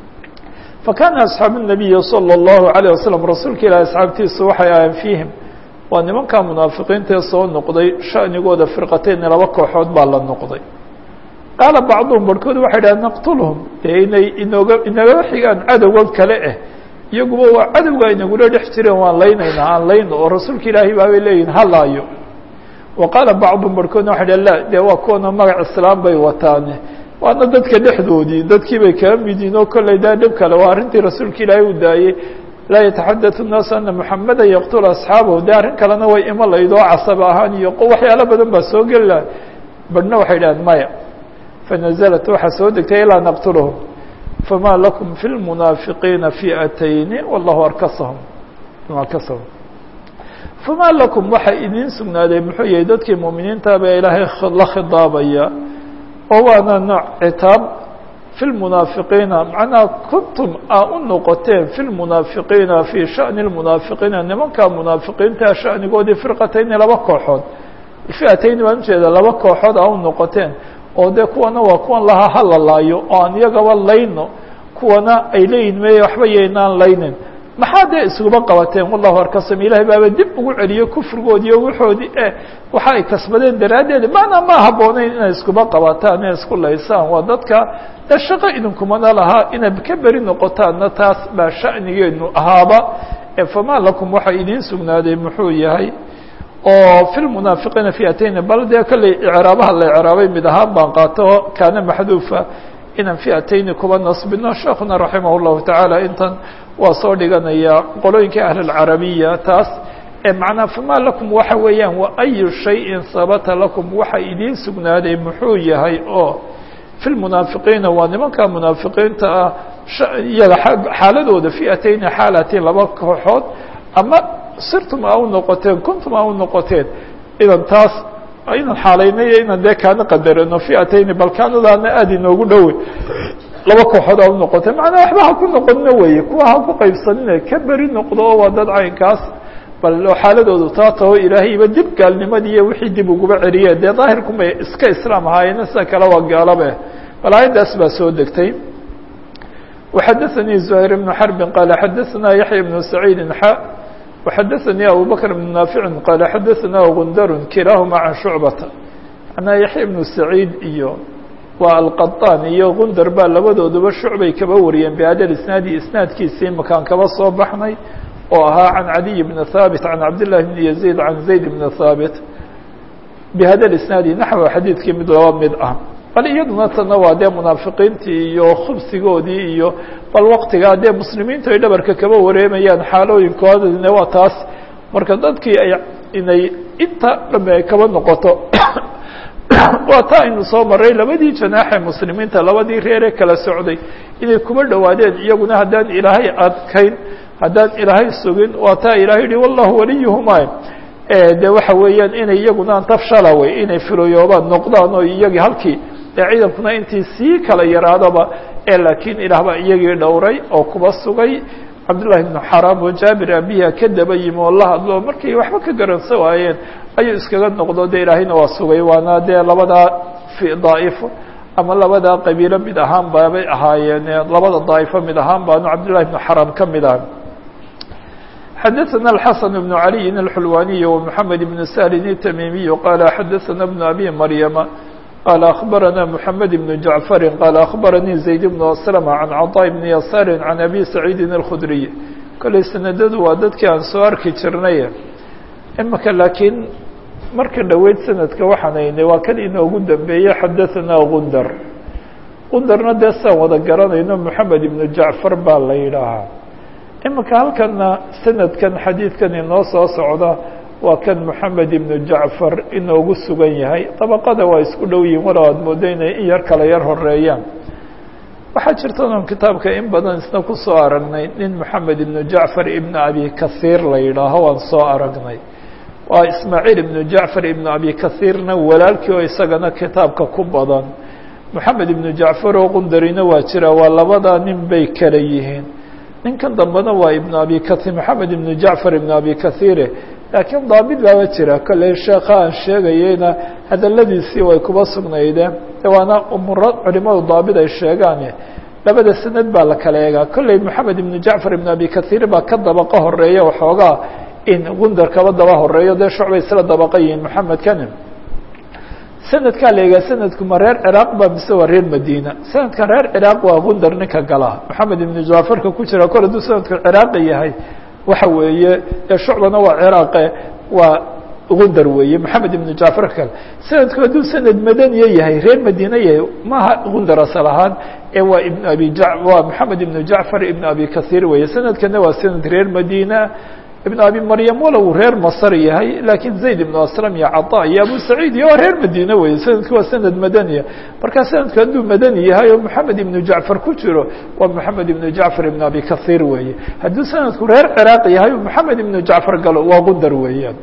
Speaker 1: fa kaana asxaabu nabiyi salى اllahu alayه wasalam rasuulka ilahi asxaabtiisu waxay ahayn fiihim waa nimankaa munaafiqiintaee soo noqday shanigooda firqateyni laba kooxood baa la noqday qaala bacduhum barhkood waxay dhaha naqtulhum dee inay inooga inaga xigaan cadowgan kale ah iyaguba waa cadowga inagula dhex jireen waan laynaynaa aan layno oo rasuulka ilaahay baabay leeyihin halaayo wa qaala bacduhum barhkoodna waxay dhaha la dee waa kuwana magac islaam bay wataane waana dadka dhexdoodii dadkii bay kaa mid yihin oo kollay daa dhib kale waa arrintii rasuulka ilaahay uu daayey laa yataxadaث الnaasu ana muxameda yaqtula asxaabahu de arrin kalena way ima laydoo casab ahaan iyo waxyaalo badan baa soo geli laha badhna waxay dhahaan maya fanaزlat waxaa soo degtay ilaa naqtulhum fama lakum fi lmunaafiqiina fi'atayni wallahu arkasahum arkasahum fama lakum waxaa idiin sugnaaday muxuu yahay dadkii muuminiinta baa ilaahay la khidaabaya oo waana nooc citaab في المنaaفiqiina macnaha kuntum aa u noqoteen في الmunaafiqiina fي shaأن الmunaafiqiina nimanka munaafiqiinta shanigoodii firqatayni laba kooxood fiatayni baan ujeeda laba kooxood aa u noqoteen oo de kuwana waa kuwan lahaa halalaayo oo aan iyagaba layno kuwana ay leeyihin meye waxba yaynaan laynin maxaa dee iskuba qabateen wallahu arkasam ilahay baaba dib ugu celiyo kufrigoodi iyo waxoodii e waxa ay kasbadeen daraaddeed macnaa ma habooneyn inay iskuba qabataan inay isku laysaan waa dadka de shaqo idinkumana lahaa inaad ka beri noqotaanna taas baa shanigeenu ahaaba fama lakum waxaa idiin sugnaaday muxuu yahay oo fi lmunaafiqiina fiatayni bal dee kolley icraabaha la icraabay mid ahaan baan qaato kaana maxduufa inaan fiatayni kuba nasbino sheekuna raximah llahu tacaala intan waa soo dhiganaya qolooyinka ahl اlcarabiya taas macnaa fama lakum waxa weeyaan wa ayu shayin sabata lakum waxa idiin sugnaaday muxuu yahay oo fi lmunaafiqiina waa nimanka munaafiqiinta ah iyaga xaaladooda fiatayni xaalatiin laba kooxood ama sirtum a u noqoteen kuntum a u noqoteen idan taas inaan xaalaynayo inaan dee kaana qadarano fiatayni balkaanadaana aada inoogu dhowe laba kooxood a u noqotay macnaa waxba ha ku noqonina weeye kuwa ha ku qaybsanina ka beri noqdo oo waa dad caynkaas bal xaaladoodu taa taho ilaahayba dib gaalnimadii iyo wixii dib uguba celiyeen dee daahirkumay iska islaam ahaayeen sida kale waa gaalabe bal aayaddaas baa soo degtay وxadثnي زهير بن حرب qال xadثna يحيى بن سعيد xا وxadثnي أبو بكر بن نافع qال xadثna غندر kiلاahma عن شhuعبة معنaa يحيى بن سعيد iyo waa القطان iyo غندر baa labadooduba شhuعبay kaba wariyeen بhada isناadi isناadkiisii makaan kaba soo baxnay oo ahaa عن عدي بن ثابت عن عبد الله بن يزيد عن زيد بن ثابت بhada isناadi نaحو xadiidkii mid laba mid ah bal iyaduna tana waa dee munaafiqiintii iyo khubsigoodii iyo bal waktigaa dee muslimiintu ay dhabarka kaba wareemayaan xaalooyinkoodine waa taas marka dadkii ay inay inta dhame ay kaba noqoto waa taa aynu soo maray labadii janaaxe muslimiinta labadii reere kala socday inay kuba dhowaadeen iyaguna haddaan ilaahay adkayn haddaan ilaahay sugin waa taa ilahay yihi wallahu waliyuhuma de waxa weeyaan inay iyaguna tafshala wey inay filoyoobaan noqdaan oo iyagii halkii ee ciidankuna intii sii kala yaraadaba ee laakiin ilaah baa iyagii dhowray oo kuba sugay cabdullahi ibnu xaraam oo jaabir abiha ka daba yimi oo la hadlo markay waxba ka garansan waayeen ayuu iskaga noqdo de ilaahayna waa sugay waana dee labadaa daa'ifo ama labadaa qabiilo mid ahaan baabay ahaayeen labada daa'ifo mid ahaan baanu cabdullahi ibnu xaraam ka mid ah xadثna الحسن بن علي الحلواني ومحمد بن سهل التميمي قال xadثna بن أبي مريم قال أخبرنا محمد بن جعفر قال أخبرني زيد بن أسلم عن عطاء بن يسار عن أبي سعيد الخdري kلey سندdu waa dadkii aan soo arki jirnay imika laakiin marka dhoweyd sanadka waxaan haynay waa kan inoogu dambeeye xadaثna غundر غundarna dee saan wada garanayno محamed بن جعفر baa la yidhaahaa imika halkana sanadkan xadiidkan inoo soo socda waa kan moxamed ibnu jacfar inoogu sugan yahay dabaqada waa isku dhow yihin walow aad moodo inay in yar kala yar horeeyaan waxaa jirta oon kitaabka in badan isna kusoo aragnay nin moxamed ibnu jacfar ibnu abi kasiir la yidhaaho waan soo aragnay waa ismaaciil ibnu jacfar ibnu abi kasiirna walaalkii oo isagana kitaabka ku badan moxamed ibnu jacfar oo qundarina waa jira waa labadaa nin bay kala yihiin ninkan dambena waa ibnu abi kair moxamed ibnu jacfar ibnu abi kasiire laakiin daabit baaba jira kolley sheekha aan sheegayeyna hadaladiisii way kuba sugnaydeen waana umuro culimadu daabit ay sheegaan labada sanad baa la kala eegaa kolley moxamed ibnu jacfar ibnu abi kasiir baa ka dabaqa horeeya waxoogaa in gundar kaba daba horeeyo dee shucbay isla dabaqa yihiin moxamed kani sanadkaa la eegaa sanadku ma reer ciraaq ba mise waa reer madiina sanadkan reer ciraaq waa gundar ninka gala moxamed ibnu jaafarka ku jira kol hadduu sanadku ciraaqa yahay waxa weeye ee shucbana waa ciraaqe waa gundar weeye moxamed ibnu jacfar kale sanadku hadduu sanad madaniya yahay reer madiina yahay maaha gundar asal ahaan ee waa ibn abi waa moxamed ibnu jacfar ibnu abi kasiir weeye sanadkana waa sanad reer madiina ibn abi maryam walow reer masr yahay lakiin zayd ibnu aslam iyo caطa iyo abu saciid iyo waa reer madiine wey sanadku waa sanad madaniya markaa sanadku hadduu madani yahay oo moxamed ibnu jacfar ku jiro waa moxamed ibnu jacfar ibnu abi kasiir weeye hadduu sanadku reer ciraaq yahay moxamed ibnu jacfar galo waa gundar weeyaan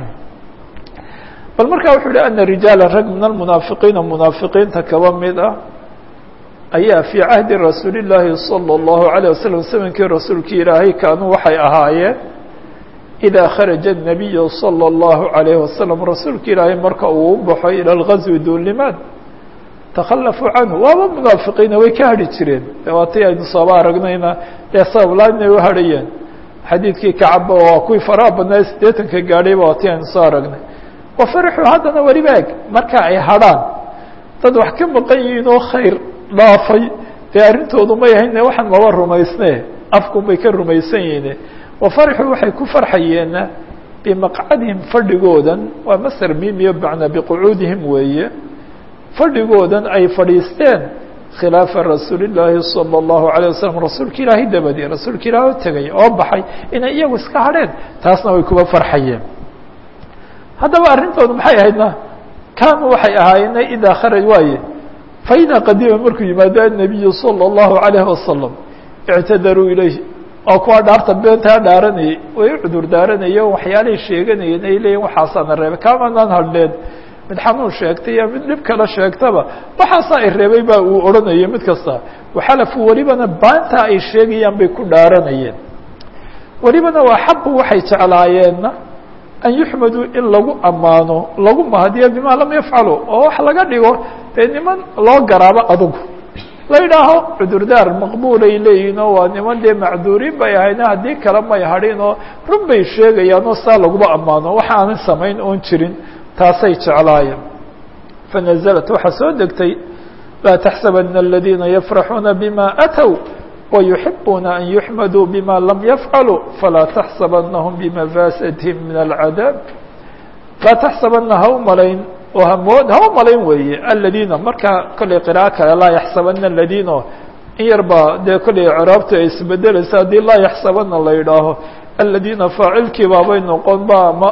Speaker 1: bal markaa wuxuu yihi ana rijaala rag min almunaafiqiina munaafiqiinta kaba mid ah ayaa fii cahdi rasuuli llaahi salى اllahu عalيه wasalam zamankii rasuulkii ilaahay kaanuu waxay ahaayeen إdا khرج النبي صلى الله عليه وسلم rasuulka ilaahay marka uu u baxo ilى الغزو duulimaad تkلفوا canه waaba منaafiqiina way ka hadhi jireen waati aynu sooba aragnayna dee sabablaan inay uhadhayeen xadiidkii kacaba waa kuwii faraha badnaa sideetanka gaadhayba waati aynu soo aragnay وفرxوا haddana weliba eg marka ay hadhaan dad wax ka maqan yihiin oo khayr dhaafay dee arrintoodu may ahayn waxaan maba rumaysne afkun bay ka rumaysan yihiin وفرxوا waxay ku farxayeena بمqcadihim fadhigoodan waa msr mimiyo bacna بqcuudihim weeye fadhigoodan ay fadhiisteen khilaafa rasuuli الlaahi salى الlahu عalيه waslم rasuulka ilaahay dabadii rasuulka ilaah o tegay oo baxay inay iyagu iska hadheen taasna way kuba farxayeen haddaba arrintoodu maxay ahaydna kaanuu waxay ahaayeen idaa kharaj waaye faإidaa qadima markuu yimaado النabiyu salى الlahu عalيه wasaلم اctadaruu ilayh oo kuwa dhaarta beentaa dhaaranayay way u cudur daaranaye waxyaalahay sheeganayeen ay leeyihin waxaasaana reebay kaamanaan hadheen mid xanuun sheegtay iyo mid dhib kale sheegtaba waxaasaa ay reebay baa uu odhanayay mid kasta waxalafu welibana baanta ay sheegayaan bay ku dhaaranayeen welibana waa xaqu waxay jeclaayeenna an yuxmaduu in lagu ammaano lagu mahadiyo bima lam yafcalu oo wax laga dhigo dee niman loo garaabo adugu la yidhaaho cudurdaar maqbuulay leeyihin oo waa niman dee macduuriin bay ahayna haddii kale may hadhin oo run bay sheegayaan oo saa laguma ammaano waxa aanan samayn oon jirin taasay jeclaayeen fanaزlat waxaa soo degtay laa taxsabana aladiina yafraxuuna bima atw ويحبون أن يحمدوا بما لم يفعلوا فلا تحسبنهم بمفاسدهم من العذاب لا تحسبنa ha u malayn oo hmood ha u malayn weeye الذينa marka kollay qراءة kale laa يحسبنa الذينo in yar ba dee kollay craabta ay isbedeleysa haddii laa يحسبنa la yidhaaho الذينa faacilkii baabay noqon ba ma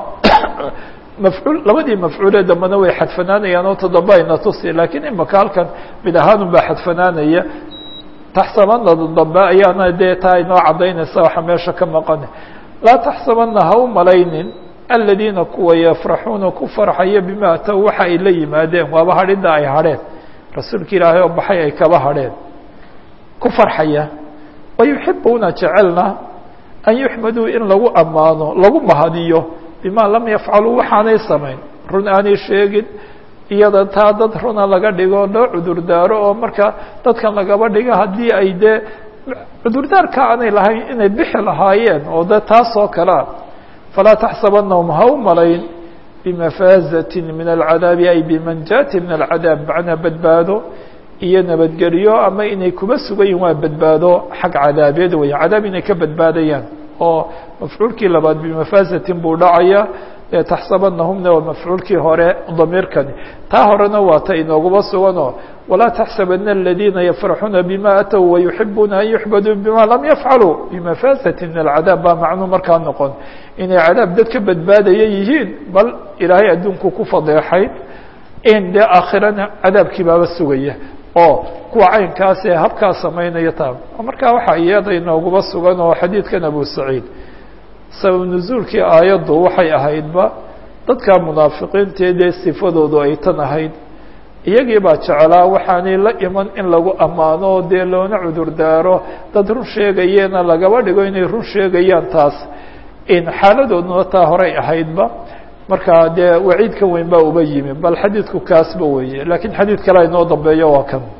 Speaker 1: mafcuul labadii mafcuulee dambena way xadfanaanayaan oo toddoba ayna tusi lakiin imaka halkan mid ahaanun baa xadfanaanaya taxsabana dambe ayaana dee taa inoo cadaynaysa waxa meesha ka maqan laa taxsabana ha u malaynin aladiina kuwa yafraxuuna ku farxaya bima ataw waxa ay la yimaadeen waaba hadhida ay hadheen rasuulka ilaahay oo baxay ay kaba hadheen ku farxaya wayuxibuuna jecelna an yuxmaduu in lagu ammaano lagu mahadiyo bima lam yafcaluu waxaanay samayn run aanay sheegin iyada taa dad runa laga dhigo loo cudurdaaro oo marka dadkan lagaba dhigo haddii ay dee cudurdaarka aanay lahayn inay bixi lahaayeen oo de taas oo kalea falaa taxsabanahum ha u malayn bimafaazatin min alcadaabi ay bimanjaati min alcadaab macnaa badbaado iyo nabadgelyo ama inay kuba sugan yihin waa badbaado xag cadaabeed weya cadaab inay ka badbaadayaan oo mafcuulkii labaad bimafaazatin buu dhacaya taxsabanahumna waa mafcuulkii hore damiirkani taa horena waa ta inooguma suganoo walaa taxsabana aladiina yafraxuuna bima atw wayuxibuuna an yuxbaduu bima lam yafcaluu bimafasati min alcadaab baa macnuu markaa noqon inay cadaab dad ka badbaadaya yihiin bal ilaahay adduunku ku fadeexay in dee aakhirana cadaabkii baaba sugaya oo kuwa caynkaas ee habkaa samaynaya taa markaa waxaa iyada inooguma sugan oo xadiidkan abu saciid sabab nuzuulkii aayaddu waxay ahaydba dadka munaafiqiintae dee sifadoodu ay tan ahayd iyagii baa jeclaa waxaanay la iman in lagu ammaano dee loona cudurdaaro dad run sheegayeena lagaba dhigo inay run sheegayaan taas in xaaladooduna taa horay ahaydba marka dee waciidka weyn baa uba yimi bal xadiidku kaasba weeye lakiin xadiid kale inoo dambeeyo waa kan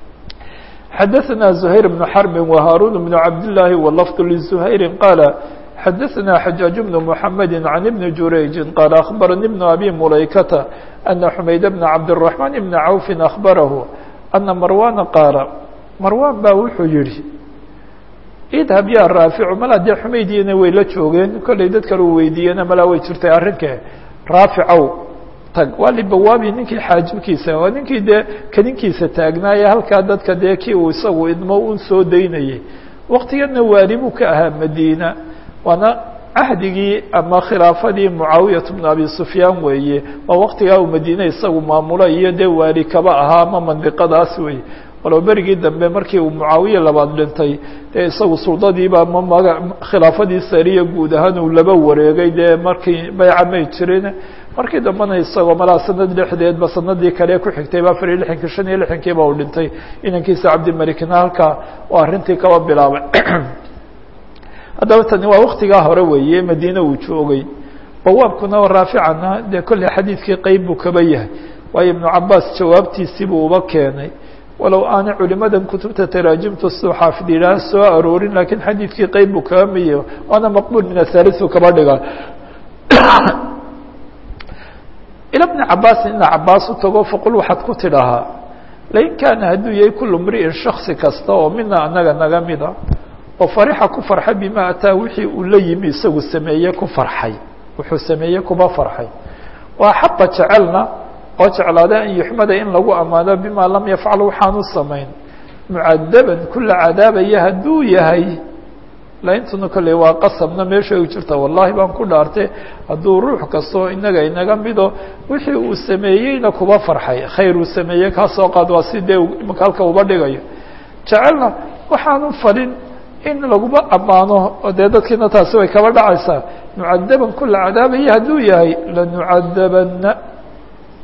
Speaker 1: xadaثna زhayr بن xرb وhاrون بن cabd للahi wlfظ لزhayr qاala xadaثna xajaaج بن محamد عن بن jurayج qال أخbarnي بن أbي مulaykةa أنa حmayd بن cabdالرحمن بن عوف أخbarah أنa marwana qaala marwan ba wuxuu yihi idhab ya raaficu mala dee xumaydina way la joogeen kollay dad kale u weydiiyena malaa way jirtay arrinke raaficow tag waa libawaabi ninkii xaajibkiisa waa ninkii dee kadinkiisa taagnaaye halkaa dadka dee kii uu isagu idmo un soo daynayay waktigeedna waali buu ka ahaa madiina waana cahdigii ama khilaafadii mucaawiyat bnu abi sufyaan weeye waa waktigaa uu madiine isagu maamulo iyo dee waali kaba ahaa ama mandiqadaas weeye walow berigii dambe markii uu mucaawiye labaad dhintay dee isagu suldadiiba ma maga khilaafadii sariya guud ahaan uu laba wareegay dee markii bayca may jirin markii dambena isagoo malaa sanad dhexdeedba sanadii kale ku xigtayba afar iyo lixankii shan iyo lixankiiba uu dhintay inankiisa cabdimalikna halkaa oo arrintii kaba bilaabay haddaba tani waa waktigaa hore weeye madiine uu joogay bawaabkuna raaficana dee kolley xadiidkii qeyb buu kaba yahay waayo ibnu cabaas jawaabtiisii buu uba keenay walow aanay culimadan kutubta taraajimtu siduu xaafid yidhaah soo aroorin lakiin xadiidkii qeyb buu kaba miyo waana maqbuul min athaliu kaba dhiga ila bni cabaasin ina cabaas u tago faqul waxaad ku tidhahaa lain kaana hadduu yahay kulu mri'in shaksi kasta oo mina anaga naga mida oo farixa ku farxay bima ataa wixii uu la yimi isagu sameeye ku farxay wuxuu sameeyey kuba farxay waa xaqa jecelna oo jeclaada an yuxmada in lagu ammaano bima lam yafcal waxaanu samayn mucadaban kula cadaabaya hadduu yahay laintuna kolley waa qasabna meesha u jirta wallahi baan ku dhaartay hadduu ruux kastoo inaga inaga mido wixii uu sameeyeyna kuba farxay khayr uu sameeyey kaasoo qaad waa si dee imaka halka uba dhigayo jecelna waxaanu falin in laguma ammaano oo dee dadkiina taasi way kaba dhacaysaa mucadaban kula cadaabaya hadduu yahay lanucadabana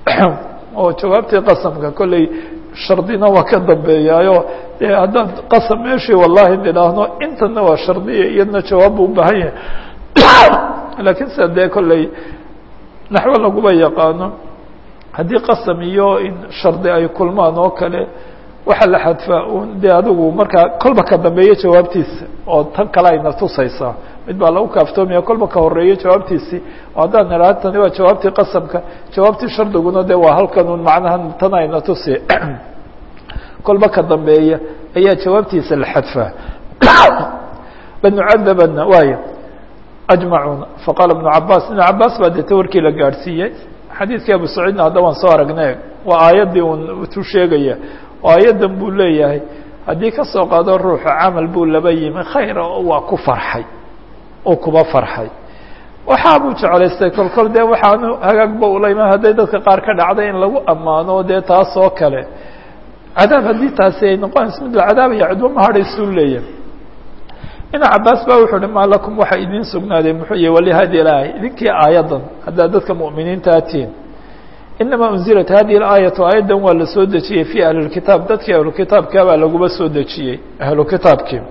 Speaker 1: oo jawaabtii qasamka kolley shardina waa ka dambeeyaayo dee haddaan qasam meeshii wallahi nidhaahno intana waa shardiya iyadna jawaab buu ubaahan yahay laakiin sida dee kolley naxwo laguma yaqaano haddii qasam iyo in shardi ay kulmaan oo kale waxaa la xadfaa un dee adigu markaa kolba ka dambeeyo jawaabtiisa oo tan kale ayna tusaysaa mid baa lagu kaaftoomaya kolba ka horeeyo jawaabtiisii oo haddaan nidhaha tani waa jawaabtii qasamka jawaabtii shardiguna de waa halkan un macnaha tan ayna tusi kolba ka dambeeya ayaa jawaabtiisa la xadfaa lanucadabana waay ajmacuuna faqaala ibnu cabaas ibnu cabaas baa deeta warkii la gaadhsiiyey xadiidkii abu saciidna hadda waan soo aragnay waa aayaddii un tu sheegaya oo aayaddan buu leeyahay haddii ka soo qaado ruuxa camal buu laba yimi khayra oo waa ku farxay oo kuba farxay waxaa buu jeclaystay kolkol dee waxaanu hagaagba ulayma hadday dadka qaar ka dhacday in lagu ammaano dee taas oo kale cadaab haddii taasi ay noqonayso mid la cadaabaya cidba ma hadhaysuu leeyahay ina cabaas ba wuxuu uhi maa lakum waxa idiin sugnaaday muxuu yihi walihadi ilahay idinkii aayaddan haddaad dadka mu'miniintaa tihin inamaa unzilat hadihi اlaayatu aayaddan waa la soo dejiyey fi ahli اkitaab dadkii ahlukitaabkaa baa laguma soo dejiyey ahlu kitaabkii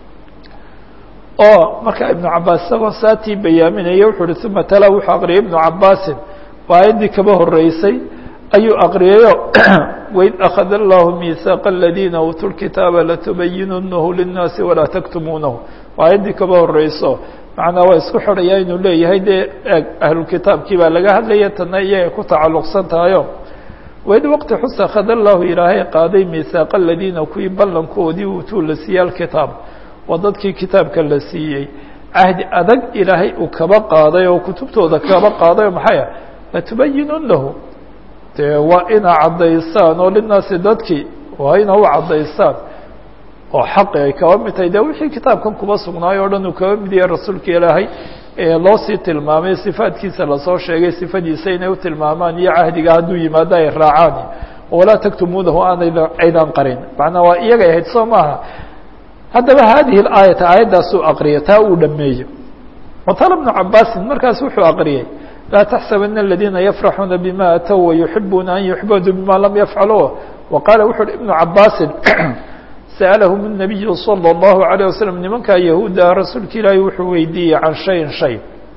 Speaker 1: oo marka ibnu cabaas isagoo saatii bayaaminaya wuxuu uhi uma tala wuxuu aqriyay ibnu cabaasin waa aayaddii kaba horeysay ayuu aqriyayo waid akada allahu miihaaqa aladiina uutuu lkitaaba latubayinunahu linnaasi walaa taktumuunahu waa aayaddii kaba horeyso macnaa waa isku xidhaya inuu leeyahay dee eeg ahlulkitaabkii baa laga hadlaya tana iyagay ku tacalluqsan tahayo waid waqti xus akhada allahu ilaahay qaaday miihaaqa aladiina kuwii ballankoodii uutuu la siiyey alkitaab waa dadkii kitaabka la siiyey cahdi adag ilaahay uu kaba qaaday oo kutubtooda kaba qaaday oo maxay ah latubayinunahu dee waa inaa caddaysaan oo linaasi dadkii waa ina u caddaysaan oo xaqi ay kaba mid tahay de wixii kitaabkan kuba sugnaayo o dhan uu kaba mid yahay rasuulka ilaahay ee loo sii tilmaamay sifaadkiisa lasoo sheegay sifadiisa inay u tilmaamaan iyo cahdiga hadduu yimaado ay raacaan walaa taktumuunahu aanayda aydan qarin macnaa waa iyagay ahayd soo maaha haddaba hadihi aayata aayaddaasuu aqriyay taa uu dhameeyo watala bnu cabaasin markaas wuxuu aqriyey laa taxsabana aladiina yafraxuuna bima atow wayuxibuuna an yuxbaduu bima lam yafcaluu wa qaala wuxu uhi ibnu cabaasin sa'alahum الnabiyu salى اllahu عalيه waslm nimankaa yahuudda rasuulka ilaahay wuxuu weydiiyey can shayin shay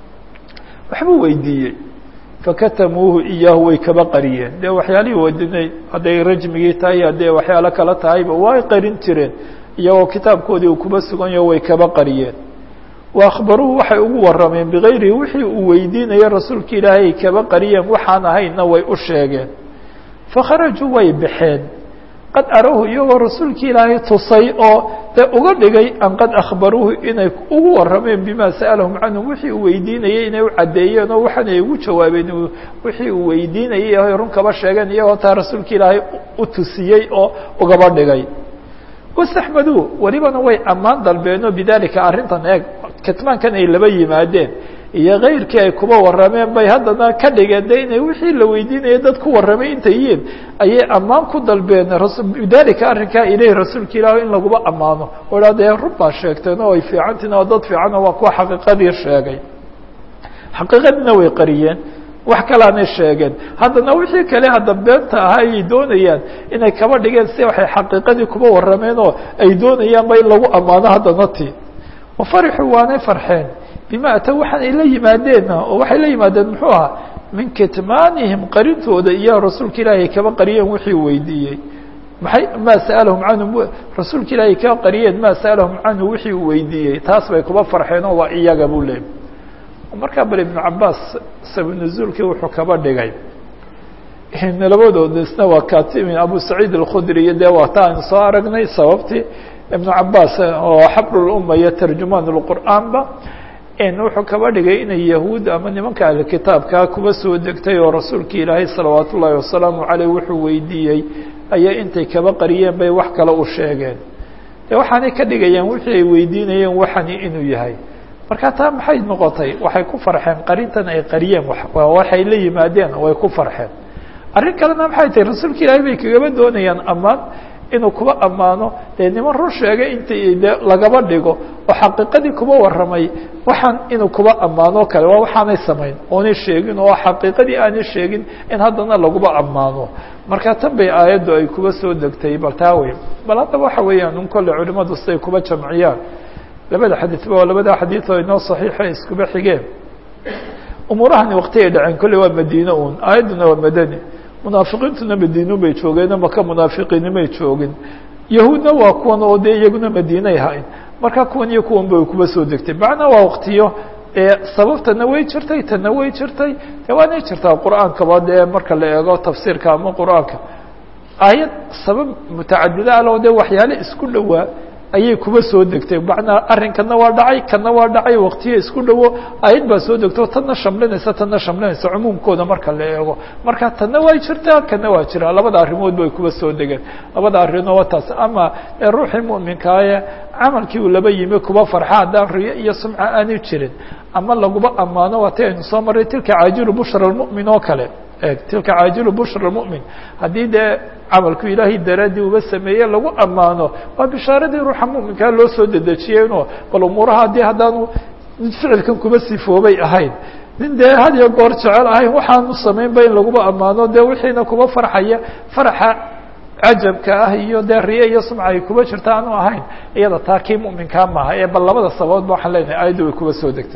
Speaker 1: waxbuu weydiiyey fakatamuuhu iyaahu way kaba qariyeen dee waxyaalihii wadinay hadday rajmigii tahay haddee waxyaalo kala tahayba way qarin jireen iyagoo kitaabkoodii uu kuba suganyaho way kaba qariyeen wa akhbaruuhu waxay ugu warrameen bigayrihi wixii uu weydiinaya rasuulka ilaahay ay kaba qariyeen waxaan ahaynna way u sheegeen fakharajuu way baxeen qad arahu iyagoo rasuulkii ilaahay tusay oo dee uga dhigay an qad akhbaruuhu inay ugu warrameen bima sa'alahum canhum wixii uu weydiinayay inay u caddeeyeen oo waxaanay ugu jawaabeen wixii uu weydiinayay ay run kaba sheegeen iyagoo taa rasuulka ilaahay u tusiyey oo ugaba dhigay wastaxmaduu welibana way ammaan dalbeenoo bidalika arrintan eeg kitmaankan ay laba yimaadeen iyo kayrkii ay kuba warrameen bay haddana ka dhigeen de inay wixii la weydiinaya dad ku warramay intay yihiin ayay ammaan ku dalbeen bidalika arrinkaa ilahi rasuulka ilaah in laguba ammaano oo dha dee run baa sheegteen oo ay fiicantiin oo dad fiican oo waa kuwa xaqiiqadii sheegay xaqiiqadiina way qariyeen wax kalaanay sheegeen haddana wixii kale hadda beenta ahaa ayay doonayaan inay kaba dhigeen si waxay xaqiiqadii kuba warrameen oo ay doonayaanba in lagu ammaano haddana ti wafarixuu waanay farxeen bima atow waxaan ay la yimaadeenna oo waxay la yimaadeen muxuu ahaa min kitmaanihim qarintooda iyo rasuulka ilaahi ay kaba qariyeen wixii weydiiyey maxay maa sa'alahum canhu rasuulka ilaahi kaba qariyeen maa sa'alahum canhu wixii uu weydiiyey taas bay kuba farxeen oo waa iyaga buu leeyay markaa bal ibnu cabaas sabinuzuulkii wuxuu kaba dhigay labadooda isna waa katimi abu saciid alkhudri iyo dee waa ta aynu soo aragnay sababtii ibnu cabaas oo xabruluma iyo tarjumaan lqur'aanba wuxuu kaba dhigay inay yahuud ama nimanka ahlkitaabkaa kuba soo degtay oo rasuulka ilaahay salawaat ullaahi wasalaamu caleyh wuxuu weydiiyey ayaa intay kaba qariyeen bay wax kale u sheegeen de waxaanay ka dhigayaan wixii ay weydiinayeen waxani inuu yahay marka taa maxay noqotay waxay ku farxeen qarintan ay qariyeen waxay la yimaadeen way ku farxeen arrin kalena maxay tahay rasuulka ilaahay bay kagaba doonayaan amaan inuu kuba ammaano dee niman run sheegay intii de lagaba dhigo oo xaqiiqadii kuba warramay waxaan inuu kuba ammaano kale waa waxaanay samayn oonay sheegin oo xaqiiqadii aanay sheegin in haddana laguba ammaano marka tan bay aayaddu ay kuba soo degtay bal taa wey bal haddaba waxa weeyaan un kolle culimadu siday kuba jamciyaan labada xadiidba waa labada xadiid oo inoo saxiixa iskuba xigeen umuurahani wakti ay dhaceen kolley waa madiine un aayadduna waa madani munaafiqiintuna madiinu bay joogeen maka munaafiqiinimay joogin yahuudna waa kuwan oo dee iyaguna madiinay hayn marka kuwan iyo kuwan bay kuba soo degtay macnaa waa waktiyo ee sababtana way jirtay tana way jirtay de waanay jirtaa qur-aankaba dee marka la eego tafsiirka ama qur-aanka aayad sabab mutacadida aloo dee waxyaale isku dhowaa ayay kuba soo degtay macnaa arrinkana waa dhacay kana waa dhacay waktiyo isku dhowo ayad baa soo degto tanna shamlinaysa tanna shamlinaysa cumuumkooda marka la eego marka tanna waa jirtaa kana waa jiraa labada arrimood bay kuba soo degeen labada arrimood waa taas ama ruuxii mu'minkaaye camalkii uu laba yimi kuba farxa haddaan riyo iyo sumca aanay jirin ama laguba ammaano waati aynu soo marray tilka caajilu bushra lmu'min oo kale tilka caajilu bushra mumin haddii dee camalku ilaahay daraaddii uba sameeye lagu ammaano waa bishaaradii ruuxa muminkaa loo soo dedejiyeenoo bal umuuraha haddii haddaanu ficilkan kuba sifoobay ahayn nin dee had iyo goor jecel ahayn waxaanu samaynba in laguba ammaano dee wixiina kuba farxaya faraxa cajabka ah iyo dee riye iyo sumca ay kuba jirta aanu ahayn iyada taa kii muminkaa maaha ee bal labada sababoodba waxaan leenahay aayadda way kuba soo degtay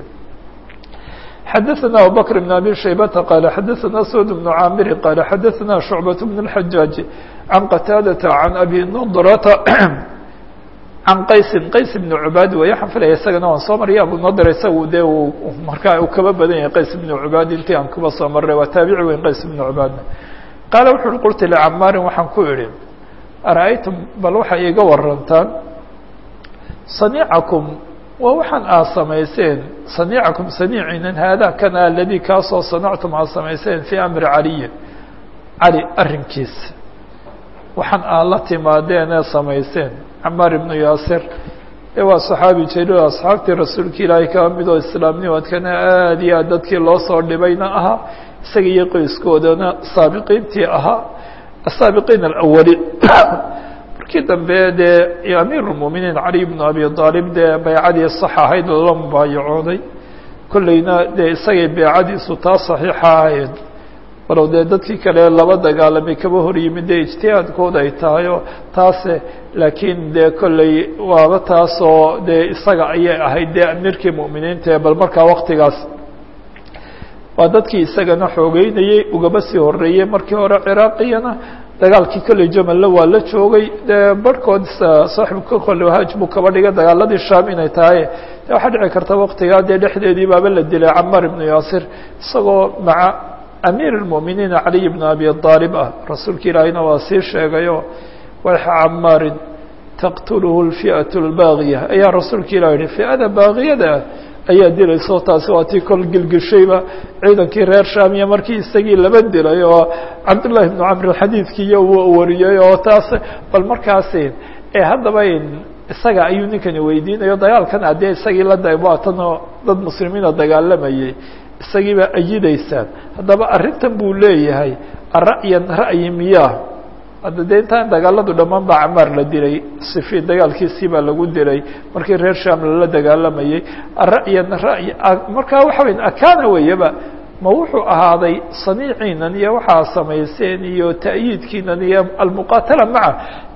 Speaker 1: xdثna abubكر بن abي شhaybة qال xadثna سود بن cاmr qال xadثna شhuعبة بن الحجاaج عن qتاadة عن أbي نضرة عن qaysi qays بن عubaad way waxaan filaya isagana waan soo marya abu nadr isagu de markaa uu kaba badan yahay qays بن عubaad intii aan kuba soo maray waa taabici weyn qays بن عubaadna qaala wuxu uhi qultu لcmاri waxaan ku idhi arأyتm bal waxay iga warantaan صaنيcكم waa waxaan aad samayseen saniicakum saniiciinan haada kana aladii kaasoo sanactum aad samayseen fii amri caliyin cali arrinkiisa waxaan aad la timaadeen ee samayseen camaar ibnu yaasir ee waa saxaabi jaliil asxaabtii rasuulka ilaahay kaba mid oo islaamnimadkana aada iyo aad dadkii loo soo dhibayna ahaa isaga iyo qoyskoodana saabiqiintii ahaa asaabiqiin alawali markii dambe dee amiir اlmuminiin cali bnu abi aalib dee baycadii sax ahayd lala mubaayacooday kolleyna dee isagay baycadiisu taa saxiixa ahayd walow dee dadkii kale laba dagaalamay kaba hor yimid dee ijtihaadkooda ay tahay oo taase laakiin dee kolley waaba taasoo dee isaga ayay ahayd dee amiirkii mu'miniinta ee bal markaa waktigaas waa dadkii isagana xoogeynayey ugaba sii horeeyey markii hore ciraaqiyana dagaalkii kolley jamalla waa la joogay dee barhkood saaxibka kolle haaj buu kaba dhigay dagaaladii sham inay tahay de waxaa dhici karta waktigaa dee dhexdeedii baaba la dilay camaar ibnu yaasir isagoo maca amiir اlmuminiin caliy ibn abi aalib ah rasuulka ilaahiyna waa sii sheegayo wayxa camaarin taqtuluhu اlfi'aة اlbaagiya ayaa rasuulka ilah yihi fi'ada baagiyada ayaa dilayso taasi waa tii kol gilgishayba ciidankii reer shamiya markii isagii laba dilay oo cabdullahi ibnu camr xadiidkiiyo uu wariyey oo taas bal markaasi ee haddaba isaga ayuu ninkani weydiinayo dagaalkan adee isagii la waatano dad muslimiina dagaalamayay isagiibaa ayidaysaan haddaba arrintan buu leeyahay ara'yan ra'yi miyaa hadda dee intaan dagaaladu dhammaan baa camaar la dilay sifi dagaalkiisii baa lagu dilay markii reer sham lala dagaalamayey ara'yan ra'yi markaa waxa weya akaana weeyaba ma wuxuu ahaaday saniiciinan iyo waxaa samayseen iyo ta'yiidkiinan iyo almuqaatala maca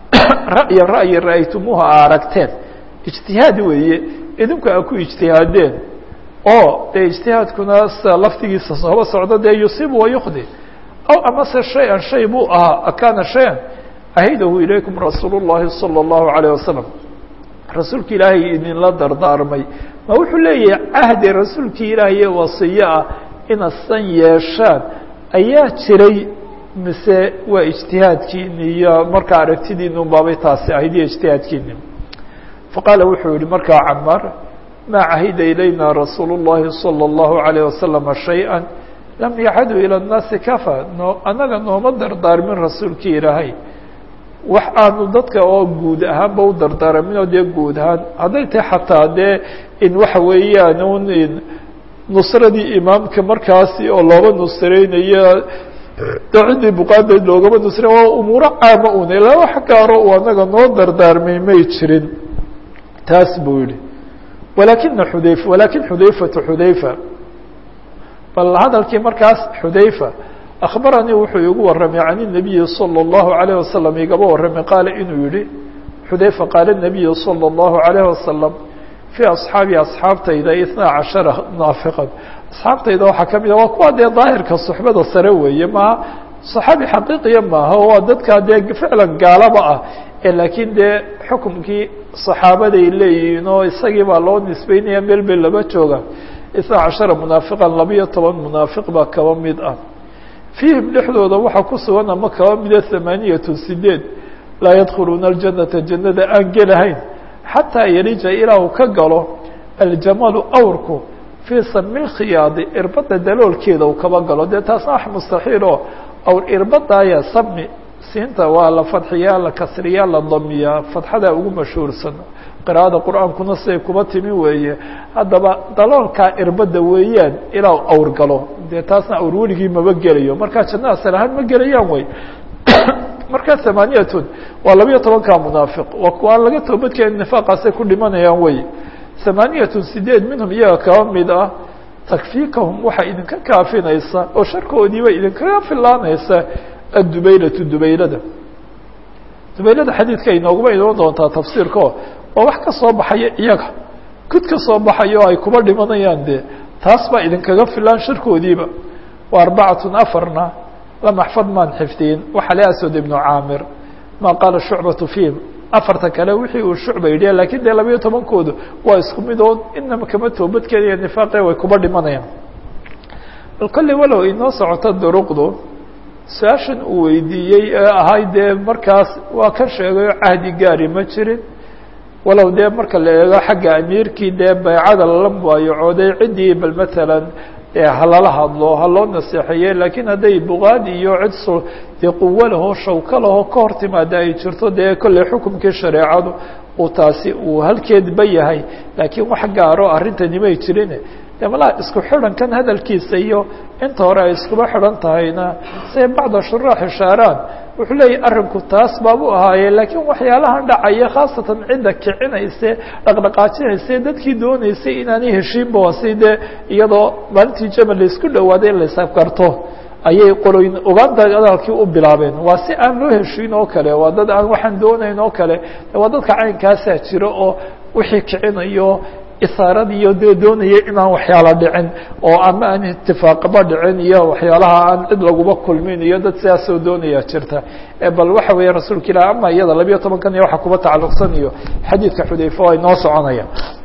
Speaker 1: ra'yan ra'yi ra'aytumuuha a aragteen ijtihaad weeye idinku a ku ijtihaadeen oo dee ijtihaadkuna laftigiisa sooba socdo dee yusiibu wayukdi aw amase shay-an shay buu ahaa akaana shay-an ahidahu ilaykum rasuul الlahi salى الlahu عalيه wasalam rasuulka ilaahay idinla dardaarmay ma wuxuu leeyahay cahdi rasuulkii ilaahay wasiyo ah inaad san yeeshaan ayaa jiray mise waa ijtihaadkiini iyo markaa aragtidiinu baabay taasi ahayd iyo ijtihaadkiini faqaala wuxuu yihi markaa camaar ma cahida ilayna rasuul الlahi salى الlahu عalيه wasalam shayئa lam yacadu ilى الnaasi kafa no annaga nooma dardaarmin rasuulkii ilaahay wax aanu dadka oo guud ahaanba u dardaaraminoo dee guud ahaan hadday tahay xataa dee in waxa weeyaan un nusradii imaamka markaasi oo looba nusreynayo de ciddii buqaandayd loogama nusre waa umuuro caama un ilaa wax gaaro uu anaga noo dardaarmay may jirin taas buu yihi walakina xudayfa walakin xudayfatu xudayfa bal hadalkii markaas xudayfa akhbaranii wuxuu igu warramay can الnabiyi salى الlahu عalيه wasalam igaba warramay qaala inuu yihi xudayfa qaala الnabiyu salى الlahu عalيه wasalam fii asxaabi asxaabtayda itnaa cashara naafiqan asxaabtayda waxaa ka mid a waa kuwa dee daahirka suxbada sare weeye maha saxaabi xaqiiqiya maaha waa dadkaa dee ficlan gaalaba ah ee laakiin dee xukumkii saxaabaday leeyihiin oo isagii baa loo nisbeynaya meel bay laba jooga itnaa cashara munaafiqan labiyo toban munaafiq baa kaba mid ah fiihim dhexdooda waxaa ku sugan ama kaba mida hamaaniyatu sideed laa yadkhuluuna aljanata jannada aan gelahayn xataa yarija ilaa uu ka galo aljamalu awrku fii sami lkhiyaadi irbadda daloolkeeda uu kaba galo dee taasna wax mustaxiil oo awr irbadaaya sami siinta waa la fadxiyaa la kasriyaa la damiyaa fadxadaa ugu mashhuursan qira'ada qur-aankuna siday kuba timi weeye haddaba daloolkaa irbadda weeyaan ilaa u awr galo dee taasna awr weligii maba gelayo markaa janna asal ahaan ma gelayaan wey markaa hamaaniyatun waa labiyo tobankaa munaafiq waa kuwa aan laga toobadkeenin nifaaqaasay ku dhimanayaan wey hamaaniyatun sideed minhum iyaga kaba mid ah takfiikahum waxaa idinka kaafinaysa oo sharkoodiiba idinkaga filaanaysa addubaylatu dubaylada dubaylada xadiidka inooguma iman doontaa tafsiirkao waa wax ka soo baxaya iyaga kud ka soo baxaya oo ay kuba dhimanayaan dee taas baa idinkaga filaan sharkoodiiba wa arbacatun afarna lam axfad maan xifdiyin waxaa le aswad ibnu caamir ma qaala shucbatu fiihim afarta kale wixii uu shucba yidhi lakiin dee labayo tobankoodu waa isku mid oo inama kama toobadkeenaya nifaaqe way kuba dhimanayaan bal kolley walow inoo socoto duruqdu su-aashan uu weydiiyey ee ahay dee markaas waa ka sheegayo cahdi gaari ma jirin walow dee marka la eego xagga amiirkii dee baycada lala mubaayacooday ciddii bal matalan halala hadlo ha loo naseexeeye lakiin hadday buqaad iyo cid s dee quwo lahoo shawko lahoo ka hor timaada ay jirto dee kolley xukumkii shareecadu uu taasi uu halkeedba yahay laakiin wax gaaro arrintani may jirin de malaa isku xidhankan hadalkiisa iyo inta hore ay iskuba xidhan tahayna say bacda shuraax ishaaraan wuxuu leeyahy arrinku taas baabu ahaaye laakiin waxyaalahan dhacaya khaasatan cidda kicinayse dhaqdhaqaajinayse dadkii dooneysay inaanay heshiinba wasi dee iyadoo maalintii jamal laisku dhawaaday in laysafgarto ayay qoloyn ogaanta hadalkii u bilaabeen waa si aan loo heshiin oo kale waa dad aan waxaan doonayn oo kale waa dadka caynkaasaa jira oo wixii kicinayo isaarad iyo dee doonaya inaan waxyaala dhicin oo ama aan itifaaqaba dhicin iyo waxyaalaha aan cid laguba kulmin iyo dad sidaasoo doonaya jirta bal waxa weeye rasuulka ilah ama iyada labiyo tobankan iyo waxa kuba tacalluqsan iyo xadiidka xudayfa ay noo soconaya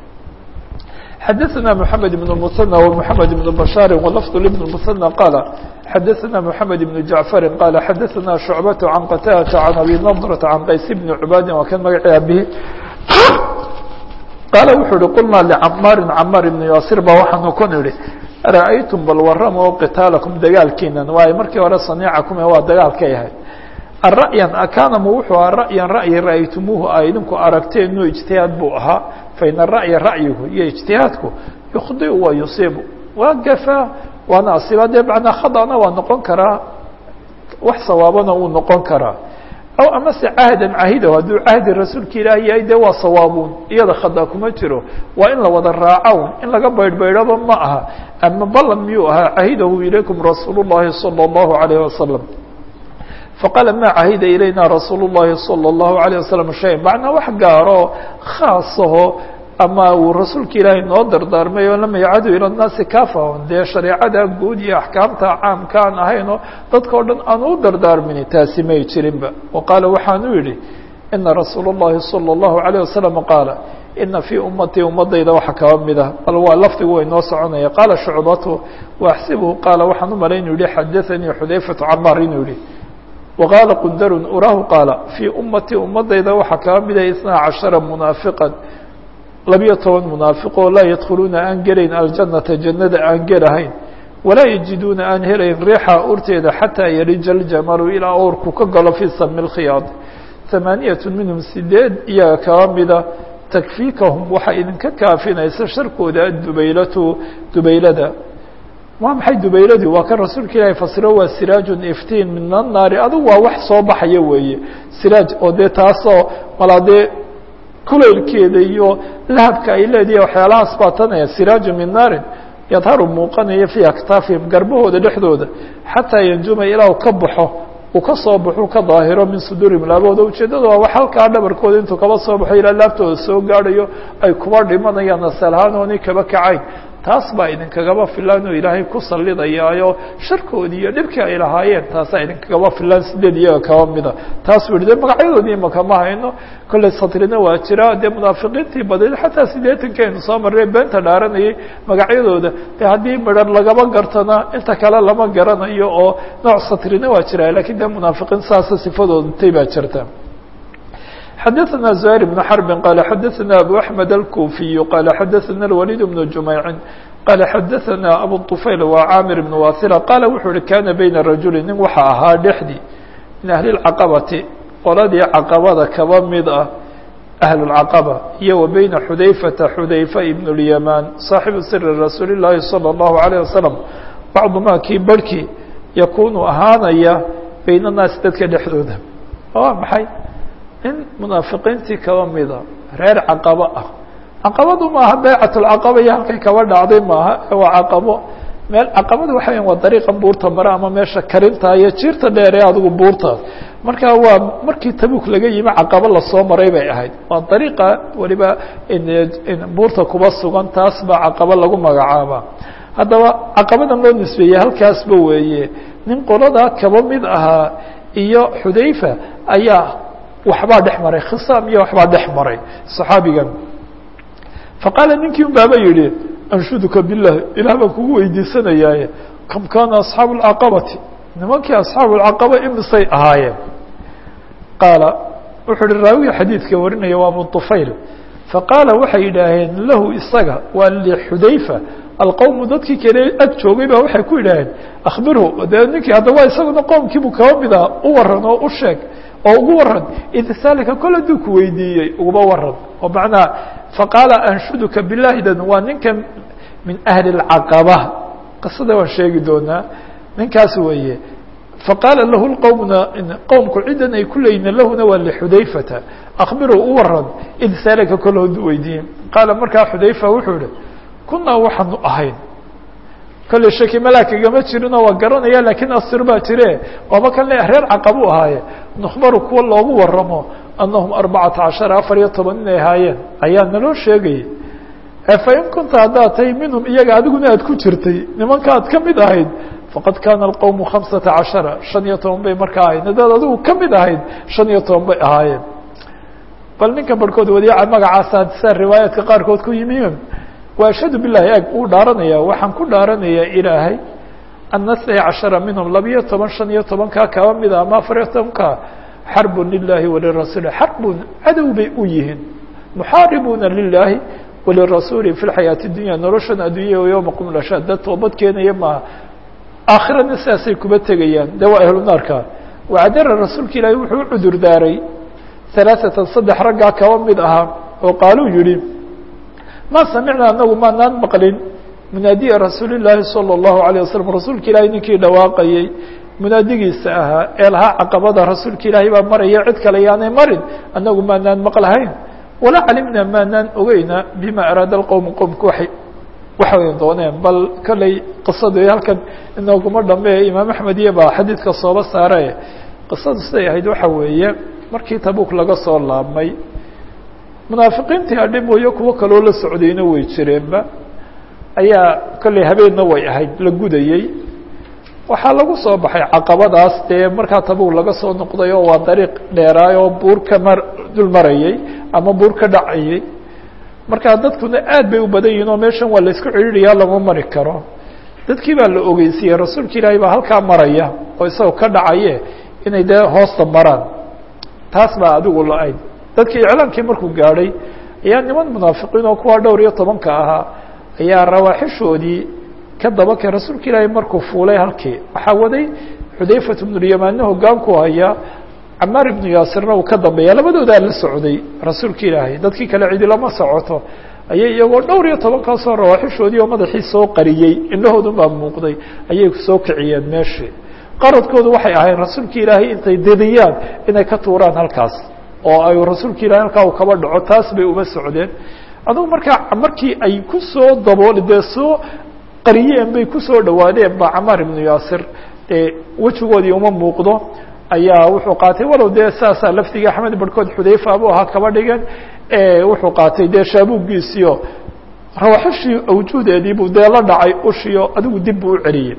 Speaker 1: xadaثna mحamed بن المثنى ومحamed بن بشhاr ولفظ لبن المثنى qال xadaثna محamed بن جعفر qال xadaثna شhuعبة عن qتاdة عن أbي نضرة عن qays بن عباad waa kan magaci abihi qaala wuxuu uhi qulnaa licamaarin camaar ibnu yaasir baa waxaanu ku nidhi ra'aytum bal warrama oo qitaalakum dagaalkiinan waayo markii hore saniicakum ee waa dagaalkay ahayd ara'yan akaanamu wuxuu ahaa ra'yan ra'yi ra'aytumuuhu a idinku aragteenu ijtihaad buu ahaa faina ra'ya ra'yigu iyo ijtihaadku yukhdiu wa yusiibu waa gafaa waana asiba dee macnaa khadana waa noqon karaa wax sawaabana wuu noqon karaa aw amase cahdan cahidow hadduu cahdi rasuulka ilaah yahay dee waa sawaabuun iyada khada kuma jiro waa in la wada raacown in laga baydhbaydhaba ma aha ama ballan miyuu ahaa cahidahu ilaykum rasuul الlahi salى الlahu عalayه wasalam faqaala ma cahida ilayna rasuul الlahi salى الlahu عalيه wasalam shay macnaa wax gaaro khaasaho ama uu rasuulka ilaahay noo dardaarmay oo lam yacadu ila الnaasi kafahon dee shareecada guud iyo axkaamta caamka aan ahaynoo dadka o dhan aan u dardaarmini taasi may jirinba wa qaala waxaanu yidhi ina rasuul الlahi salى الlahu عalيه wasalam qaala ina fii ummatii ummadayda waxa kaba mid ah bal waa lafdigu way noo soconaya qaala shucbatu waaxsibuhu qaala waxaan u malay inuu yihi xadaanii xudayfatu camaar inuu yihi waqaala qundarun urahu qaala fii ummatii ummadayda waxaa kaba mida isnaa cashara munaafiqan labiyo toban munaafiqoo laa yadkhuluuna aan gelayn aljannata jannada aan gelahayn walaa yajiduuna aan helayn riixa urteeda xataa yarija aljamalu ilaa oorku ka galo fii sami lkhiyaad hamaaniyatu minhum sideed iyaga kaba mida takfiikahum waxaa idinka kaafinaysa sharkooda adubaylatu dubaylada waa maxay dubayladii waa kan rasuulka ilaahay fasiro waa siraajun iftiin min annaari adigu waa wax soo baxaya weeye siraaj oo dee taasoo malaa dee kulaylkeeda iyo lahabka ay leedihi waxyaalahaas baa tanaya siraaju min naarin yadharu muuqanaya fii aktaafihim garbahooda dhexdooda xataa yanjuma ilaa ka baxo uu ka soo baxo ka daahiro min suduurihim laabahooda ujeeddada waa wax halkaa dhabarkooda intuu kaba soo baxo ilaa laaftooda soo gaadhayo ay kuba dhimanayaan asal ahaan oonay kaba kacayn taas baa idinkagaba filan oo ilaahay ku sallidayaayo sharkoodii iyo dhibkii ay lahaayeen taasaa idinkagaba filan sideed iyaga kaba mida taas u yihi de magacyadoodii imaka ma hayno kolley satrina waa jira dee munaafiqiintii badid xataa siddeetankeenu soo marray beenta dhaaranayay magacyadooda de haddii midhan lagaba gartana inta kale lama garanayo oo nooc satrina waa jira lakiin de munaafiqiin saasa sifadooda tay baa jirta xdثna زهير بن حرب قال xdثna أbو أحمد الكوفي قال xdثna الوليد بن جميع قال xdثna أbو الطفyل وعاmر بن واثلة قال wuxuu hi kاna بين رaجuل nin waxa ahaa dhexdii min أهلi الcaqبةi qoladii caqabada kaba mid ah أهل الcaqبة iyo و بيna xudayفةa xudayفة بن اليمان صاaxiب sر رasuuل اللahi صلى الله عليه وسلم bacضma kii barhkii yakunu ahaanaya byn الناasi dadka dhexdooda waa maxay in munaafiqiintii kaba mida reer caqabo ah caqabadu maaha baycatulcaqaba iyo halkay kaba dhacday maaha waa caqabo meel caqabada waxa weya waa dariiqan buurta mare ama meesha karinta iyo jiirta dheer ee adigu buurtaas marka waa markii tabuk laga yimi caqabo lasoo maray bay ahayd waa dariiqa weliba buurta kuba sugan taas baa caqabo lagu magacaaba haddaba caqabadan loo nisbeeyey halkaasba weeye nin qoladaa kaba mid ahaa iyo xudayfa ayaa waxbaa dhex maray khisaam iyo waxbaa dhex maray صaxaabigan faqaala ninkii un baaba yihi anshuduka bilah ilah baan kugu weydiisanayaaye kam kaana asxaabu اlcaqabati nimankii asxaabu اlcaqaba imisay ahaayeen qaala wuxuu hi raawiga xadiidka warinaya waa abu طufayl faqaala waxay yidhaaheen lahu isaga waa lixudayfa alqowmu dadkii kale ag joogay ba waxay ku yidhaaheen akhbirhu dee ninkii haddaba isaguna qoomkiibuu kaba mid ah u waran oo u sheeg oo ugu waran id saalika kol hadduu ku weydiiyey uguba waran oo macnaha faqaala anshuduka bilaahidan waa ninkan min ahli اlcaqaba qisada waan sheegi doonaa ninkaas weeye faqaala lahu lqowmna qowmku cidan ay ku leeyihin lahuna waa lixudayfata akhbiruu u waran id saalika kol hadduu weydiiyey qaala markaa xudayfa wuxuu ihi kunaa waxaanu ahayn kolley shaki malaakagama jirinoo waa garanaya lakiin asir baa jire waaba kan le reer caqabu ahaaye nukhbaru kuwa loogu waramo annahum arbacata cashara afar iyo toban inay ahaayeen ayaa naloo sheegayay fain kunta haddaad tahay minhum iyaga adiguna aad ku jirtay nimanka aad ka mid ahayd faqad kaana alqowmu khamsata cashara shan iyo toban bay markaa ahayd haddaad adigu ka mid ahayd shan iyo toban bay ahaayeen bal ninka barhkood wadiica magacaasa sa riwaayaadka qaarkood ku yimiin wa ashhadu bilahi eg uu dhaaranaya waxaan ku dhaaranayaa ilaahay ana itnay cashara minhum labiyo toban shan iyo tobankaa kaba mida ama afar iyo tobanka xarbun lilahi walirasuuli xarbun cadow bay u yihiin muxaaribuuna lilaahi walirasuuli fi lxayaati dunya noloshan addunya yowma qum lasha dad toobad keenaya maaha aakhirana sidaasay kuba tegayaan de waa ahlu naarka wacdara rasuulka ilaahi wuxuu u cudur daaray halaaثatan saddex raggaa kaba mid ahaa oo qaaluu yihi ma samicna anagu maanaan maqlin munaadiya rasuuli llaahi salى اllahu alيه wasalam rasuulka ilaahay ninkii dhawaaqayey munaadigiisa ahaa ee lahaa caqabada rasuulka ilaahay baa maraya cid kale yaanay marin anagu maanaan maqlahayn walaa calimna maanaan ogeyna bima araada اqowm qowmka waay waxay dooneen bal kolley qisadu halkan inooguma dhameeye imaam axmed iyo baa xadiidka sooba saare qisadu siday ahayd waxa weeye markii tabuk laga soo laabmay munaafiqiintii adhi mooyo kuwo kaloo la socdayna way jireenba ayaa kolley habeenna way ahayd la gudayey waxaa lagu soo baxay caqabadaas dee markaa tabuk laga soo noqday oo waa dariiq dheeraay oo buur ka mar dul marayey ama buur ka dhacayey markaa dadkuna aad bay u badan yihin oo meeshan waa la isku cidhiiriyaa lama mari karo dadkii baa la ogeysiiyey rasuulka ilaahay baa halkaa maraya oo isagoo ka dhacaye inay dee hoosta maraan taas baa adigu la-ayd dadkii iclaankii markuu gaadhay ayaa niman munaafiqiin oo kuwa dhowr iyo tobanka ahaa ayaa rawaaxishoodii ka dabakay rasuulka ilaahay markuu fuulay halkii waxaa waday xudayfat bnulyamanna hogaanku hayaa camaar ibnu yaasirna uu ka dambeeya labadoodaa la socday rasuulka ilaahay dadkii kale cidi lama socoto ayay iyagoo dhowr iyo tobankaasoo rawaaxishoodii oo madaxii soo qariyey indhahoodun baa muuqday ayay soo kiciyeen meeshii qaradkoodu waxay ahayd rasuulka ilaahay intay dediyaan inay ka tuuraan halkaas oo ay rasuulka ilahay halkaa uu kaba dhaco taas bay uma socdeen adugu markaa markii ay ku soo dabool dee soo qariyeen bay kusoo dhawaadeen ba camaar ibnu yaasir dee wejigoodii uma muuqdo ayaa wuxuu qaatay walow dee saasaa laftiga axmed barhkood xudayfa abuu ahaa kaba dhigan wuxuu qaatay dee shaabuuggiisiyo rawaxishii awjuudeediibuu dee la dhacay ushiyo adigu dib buu u celiyey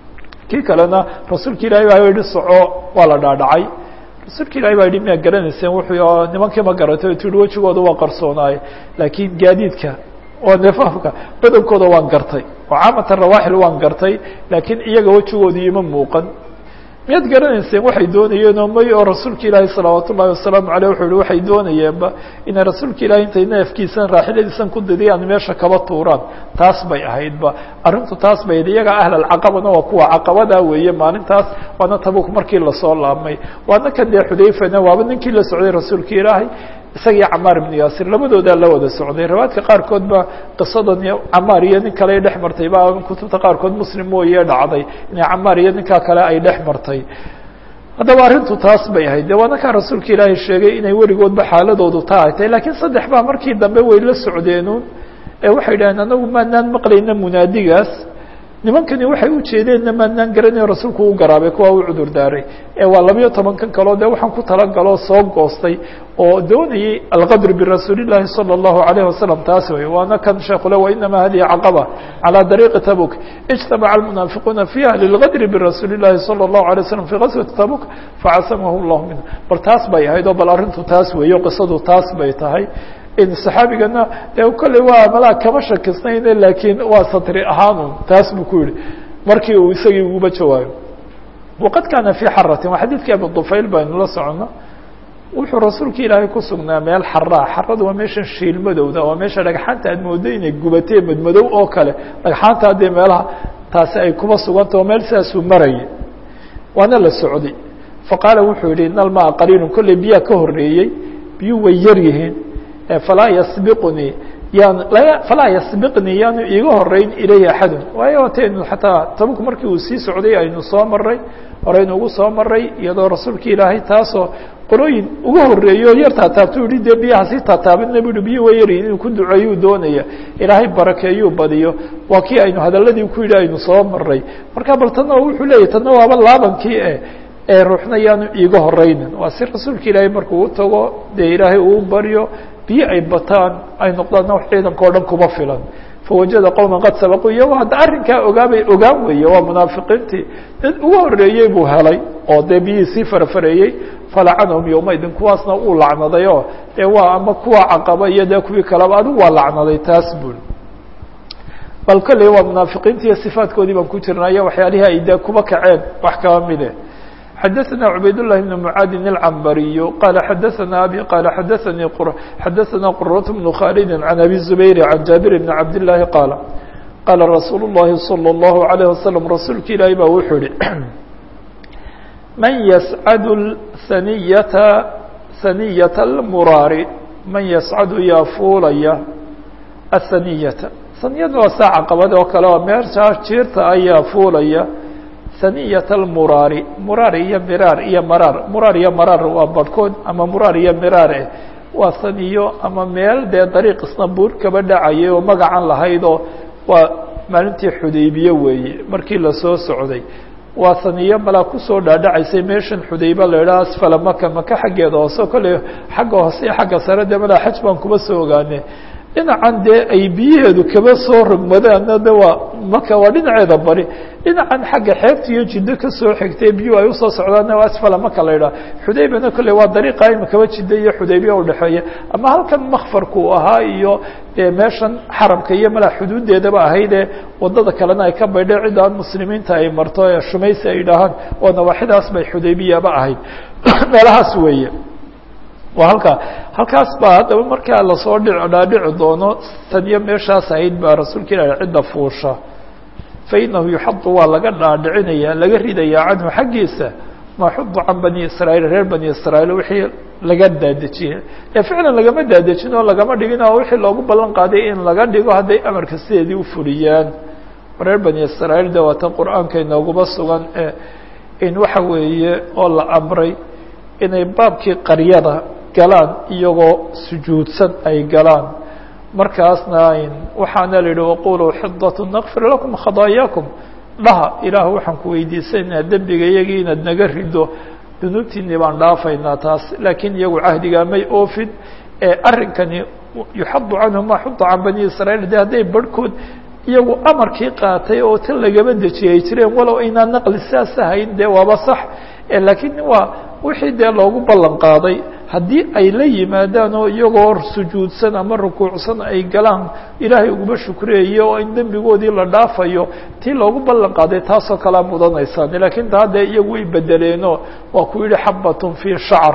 Speaker 1: kii kalena rasuulka ilahi baa yihi soco waa la dhaadhacay rasuulka ilahi baa yihi miyaa garanayseen wuxuu nimankii ma garatay tii wejigooda waa qarsoonaaye laakiin gaadiidka waa neefafka badankooda waan gartay oo caamatan rawaaxil waan gartay laakiin iyaga wejigoodii ima muuqan miyaad garanayseen waxay doonayeenoo may oo rasuulka ilaahi salawaat ullahi wasalaamu aleyh wuxuu yihi waxay doonayeenba inay rasuulka ilahi intay neefkiisan raaxiladiisan ku didiyaan meesha kaba tuuraan taas bay ahaydba arrintu taas bay ahayd iyaga ahlalcaqabana waa kuwa caqabadaa weeye maalintaas waana tabuk markii lasoo laabmay waana kan dee xudayfana waaba ninkii la socday rasuulka ilaahay isagii camaar ibnu yaasir labadoodaa la wada socday riwaayadka qaarkood ba qisadan camaar iyo nin kale ay dhex martay ba kutubta qaarkood muslim mooye dhacday inay camaar iyo ninkaa kale ay dhex martay haddaba arrintu taas bay ahayd de waana kaa rasuulka ilaahay sheegay inay weligoodba xaaladoodu taa ay tahay lakiin saddex baa markii dambe way la socdeenuun ee waxay dhaheen anagu maanaan maqlayna munaadigaas nimankani waxay ujeedeenna maanaan garanayn rasuulku u garaabay kuwa u cudur daaray ee waa labayo tobankan kaleo dee waxaan ku talagaloo soo goostay oo doonayay alqadr birasuuli llaahi salى اllahu alayh wasalam taas wey waana kan sheekule wainama hadihi caqaba calى dariiqi tabuk ijtamaca almunaafiquuna fiiha lilqadri birasuuli llahi salى اllahu alay waslam fi gaswati tabuk facasamahu llahu minhu bal taas bay ahayd oo bal arrintu taas weeyo qisadu taas bay tahay saxaabigana de kolley waa malaa kama shakisnayne laakiin waa satri ahaanun taas buu ku yihi markii uu isagii uguba jawaayo waqad kaana fii xaratin waa xadiidkii abi dufayl baynu la socono wuxuu rasuulka ilaahay ku sugnaa meel xaraa xaradu waa meeshan shiil madowda waa meesha dhagxaanta aad moodo inay gubatee madmadow oo kale dhagxaanta haddee meelaha taasi ay kuba sugantao meel sidaasuu marayay waana la socday faqaala wuxuu yihi ina almaa qaliilun kolley biyaa ka horeeyey biyuu way yar yihiin falaa yasbiqnii yaan falaa yasbiqnii yaanu iiga horeyn ilayhi axadun waayo taynu xataa tabuk markii uu sii socday aynu soo maray horeynu ugu soo maray iyadoo rasuulka ilaahay taasoo qolooyin uga horeeyo yar taataabtu yihi dee biyaha sii taataabina bu yihi biyi way yaryihin inuu ku duceeyuu doonaya ilaahay barakeeyuu badiyo waa kii aynu hadaladii ku yidhi aynu soo maray marka bal tanna wuxuu leeyahy tanna waaba laabankii e ee ruuxna yaanu iiga horeynin waa si rasuulka ilaahay markuu u tago dee ilaahay uu baryo biyo ay bataan ay noqdaan wax ciidanka o dhan kuma filan fawajada qowma qad sabaquu iyagoo hadda arrinkaa ogaabay ogaan weeye waa munaafiqiintii dad ugu horeeyey buu helay oo dee biyihii sii farafareeyey falacanahum yowmaidin kuwaasna uu lacnaday oo dee waa ama kuwa caqaba iyo dee kuwii kaleba adigu waa lacnaday taas bul bal kolley waa munaafiqiinti iyo sifaatkoodii baan ku jirnaayo waxyaalihii ay dee kuba kaceen wax kaba mide xdثna عbayd للh بن معاad العنbري qال xdثna abي qال xdثnي xdثna qرة بن khالد عن أbي الزبير عن جابر بن عبد اللahi qاaل qاla رasuuل اللhi صلى الله عليه وسلم rasuulka ilaahi ba wuxuu yihi man yscd ثنyة ثنyة الmuraari man yscadu yaa fuulaya الثنyةa ثنyada waa saaca qabad oo kale oo meeshaa jiirta ayaa fuulaya ثنية المراar muraar iyo miraar iyo maraar muraar iyo maraar waa barhkood ama muraar iyo miraar eh waa saniyo ama meel dee dariiq isnabuur kaba dhacayay oo magacan lahayd oo waa maalintii xudaybiye weeye markii lasoo socday waa saniyo malaa kusoo dhaadhacaysay meeshan xudaybe la idhaha asfala maka maka xaggeeda hoose kolley xagga hoose iyo xagga sare dee malaa xaj baan kuma soo ogaane dhinacan dee ay biyaheedu kaba soo rogmadaanna de waa maka waa dhinaceeda bari dhinacan xagga xeebta iyo jiddo kasoo xigtay biyuhu ay usoo socdaanna waa asfala maka la idhaha xudaybana kolley waa dariiqa imakaba jidda iyo xudaybiya udhexeeya ama halkan makfarku ahaa iyo dee meeshan xaramka iyo malaa xuduudeedaba ahaydee wadada kalena ay ka baydhay cidda aan muslimiinta ay marto ee shumaysi ay dhahaan oo nawaaxidaas bay xudaybiyaba ahayd meelahaas weeye waa halkaa halkaas baa haddaba markaa lasoo dhi dhaadhici doono taniyo meeshaas ahayd baa rasuulka ilahi cidda fuusha fa inahu yuxadu waa laga dhaadhicinaya laga ridayaa canhu xaggiisa ma xudu can bani israa'iil reer bani israa'iil wixii laga daadejiyey ee ficlan lagama daadejin oo lagama dhigin oo wixii loogu ballan qaaday in laga dhigo hadday amarka sideedii u fuliyaan reer bani israa'iil de waata qur-aanka inooguma sugan in waxa weeye oo la amray inay baabkii qaryada galaan iyagoo sujuudsan ay galaan markaasna waxaana la yihi waquluu xidatun nakfir lakum khadaayaakum dhaha ilaah waxaan ku weydiisanaynaa dembiga iyagii inaad naga rido dunuubtiinii baan dhaafaynaa taas laakiin iyagu cahdigaa may oofin arrinkani yuxadu canhu ma xuda can bani israa'iil de hadday barhkood iyagu amarkii qaatay oo tan lagama dejiyay jireen walow aynaa naqli saas ahayn dee waaba sax laakiin waa wixii dee loogu ballan qaaday haddii ay la yimaadaan oo iyagoo sujuudsan ama rukuucsan ay galaan ilaahay uguma shukreeyo oo in dembigoodii la dhaafayo tii loogu ballan qaaday taasoo kalea mudanaysaan laakiin taa dee iyagu way bedeleenoo waa ku yihi xabatun fii shacr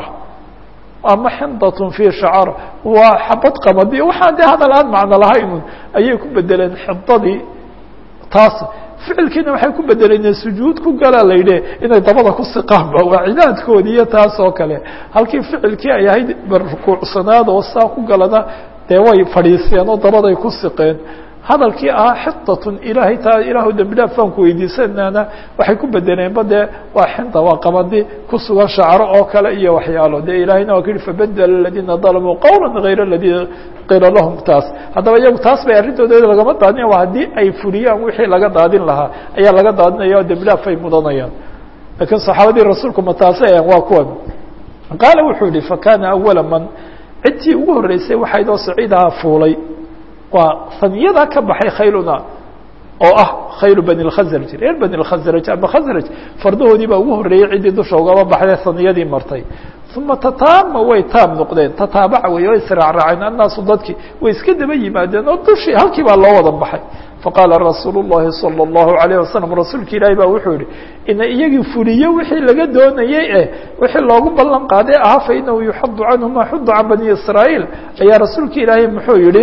Speaker 1: ama xindatun fii shacar waa xabad qamadi waxaa dee hadal aan macno lahaynun ayay ku bedeleen xidadii taas ficilkiina waxay ku bedeleen sujuud ku galaa la yidhi inay dabada ku siqaanba waa cibaadkoodi iyo taas oo kale halkii ficilkii ay ahayd rukuucsanaad oo saa ku galana dee way fadhiiseen oo dabaday ku siqeen hadalkii ahaa xitatun ilaahay taa ilaahu dembi dhaaf baan ku weydiisanaana waxay ku bedeleenba dee waa xinta waa qabadi ku sugan shacro oo kale iyo waxyaalo dee ilaahayna waa ku yihi fabedela aladiina dalamuu qawla gayra aladii qila lahum taas haddaba iyagu taas bay arrintooda lagama daadinaya waa haddii ay fuliyaan wixii laga daadin lahaa ayaa laga daadinaya oo dembi dhaaf ay mudanayaan laakiin saxaabadii rasuulku ma taasay ayan waa kuwan qaala wuxuu yihi fakana awala man cidtii ugu horreysay waxaydoo saciidaha fuulay waa saniyada ka baxay khayluna oo ah khaylu bani اkhasraj reer bani اkhasraj ama khasraj fardahoodii baa ugu horreeyey ciddii dusha ugaba baxday saniyadii martay uma tataama way taam noqdeen tataabaca wey way israacraaceen annaasu dadkii way iska daba yimaadeen oo dushii halkii baa loo wada baxay faqaala rasuul الlahi salى الlahu عalيه wasalam rasuulka ilaahi baa wuxuu yihi ina iyagii fuliyo wixii laga doonayey eh wixii loogu ballan qaaday ahaa fainahu yuxadu canhu ma xuda can bani israa'iil ayaa rasuulka ilaahi muxuu yihi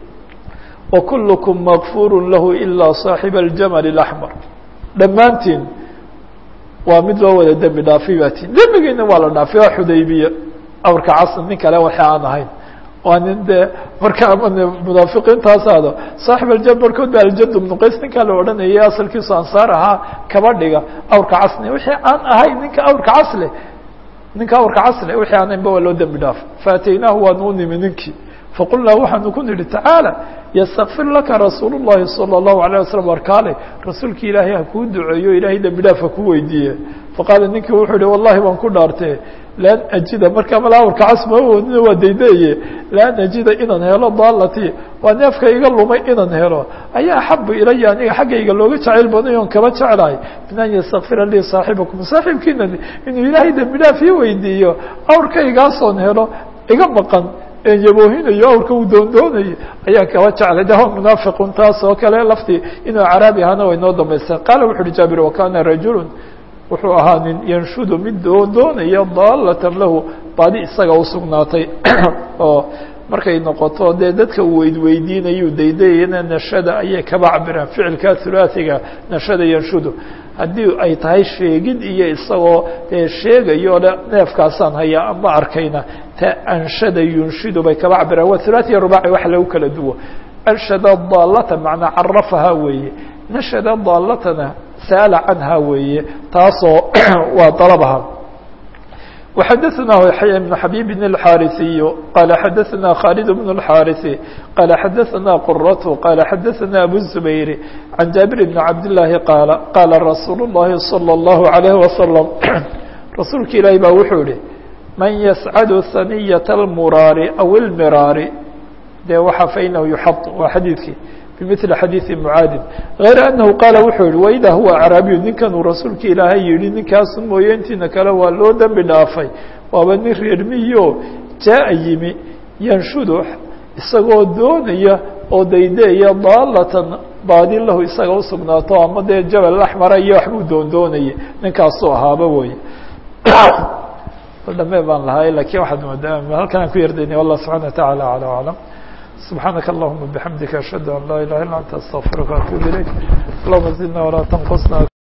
Speaker 1: وكلكم مغفور له إلا صاaحب الجمل الأحمر dhammaantiin waa mid loo wada dembi dhaafay baa tiin dembigiina waa la dhaafay waa xudaybiya awrka casr nin kale waxa aan ahayn waa nin dee marka ama munaafiqiintaasaado saaxib aljam barkood ba aljad bnu qays ninkaa la odhanayay asalkiisu ansaar ahaa kaba dhiga awrka casne wixii aan ahayn ninka awrka casle ninka awrka casle wixii aan ahaynba waa loo dembi dhaafay faataynaahu waanu u nimi ninkii faqulnaa waxaanu ku nidhi tacaalى ystakfir laka rasuul الlahi salى الlahu عalيه waslm warkaale rasuulki ilaahay ha kuu duceeyo ilahay dembi dhaaf ha ku weydiiye faqaala ninkii wuxuu yihi wallahi waan ku dhaartee lan ajida markaa mala awrka casma oonina waa daydaye lan ajida inaan helo daalati waa neefka iga lumay inaan helo ayaa axabu ilaya aniga xaggayga looga jacayl baday oon kaba jeclahay min an ystakfira lii saaxibakum saaxiibkiina inuu ilaahay dembi dhaaf ii weydiiyo awrkaygaasoon helo iga maqan yaboohinayo awrka uu doondoonayay ayaan kaba jeclay de munaafiqun taas oo kale laftii inuu caraabi ahaana way noo dambaysa qaala wuxu uhi jaabir wakana rajulu wuxuu ahaa nin yanshudu mid doondoonaya daalatan lahu baadi isaga usugnaatay oo markay noqoto dee dadka uu weydweydiinayu daydayana nashada ayay kaba cabiraan ficilka hulaasiga nashada yanshudu haddii ay tahay sheegid iyo isagoo dee sheegayo le neefkaasaan hayaa ama arkayna ta anshada yunshidu bay kaba cabiraan waa hulaasiya rubaaci wax lagu kala duwo anshada daalata macnaa carafaha weeye nashada daalatana saala canha weeye taasoo waa dalabaha وxdثna يحyى بن حبيب الحاrثي qال xdثna khالد بن الحاrث qال xdثna qرة qال xdثna أبو الزبير عن جابر بن عبد اللahi qاaل qاla رsuuل اللhi صلى الله عليه وسلم rasuulka ilaahi ba wuxuu yihi maن يسcد ثنية المراar أو المراar de waa faإنه يحط waa xadيiثkii بمثل xadيiثi معاadin غayr أنه qاaل wuxuu yihi وإdا huوa أعraabiyu ninkan uu rasuulka ilaahay yihi ninkaasu mooye intiina kale waa loo dembi dhaafay waaba nin reermiyo jaaءa yimi yanshudu isagoo doonaya oo daydeeya daalatan baadi lahu isaga usugnaato ama dee jabal أحmara iyo waxbuu doondoonaya ninkaasuu ahaaba weye dhame baan lahay lakin waxaad moodaa halkan aan ku yardaynay والله سubحaنه وتaعالى على أعلم سبحانك اللهم وبحمدك أشهد أن لا إله إلا أنت أستغفرك وأتوب إليك اللهم زدنا ولا تنقصنا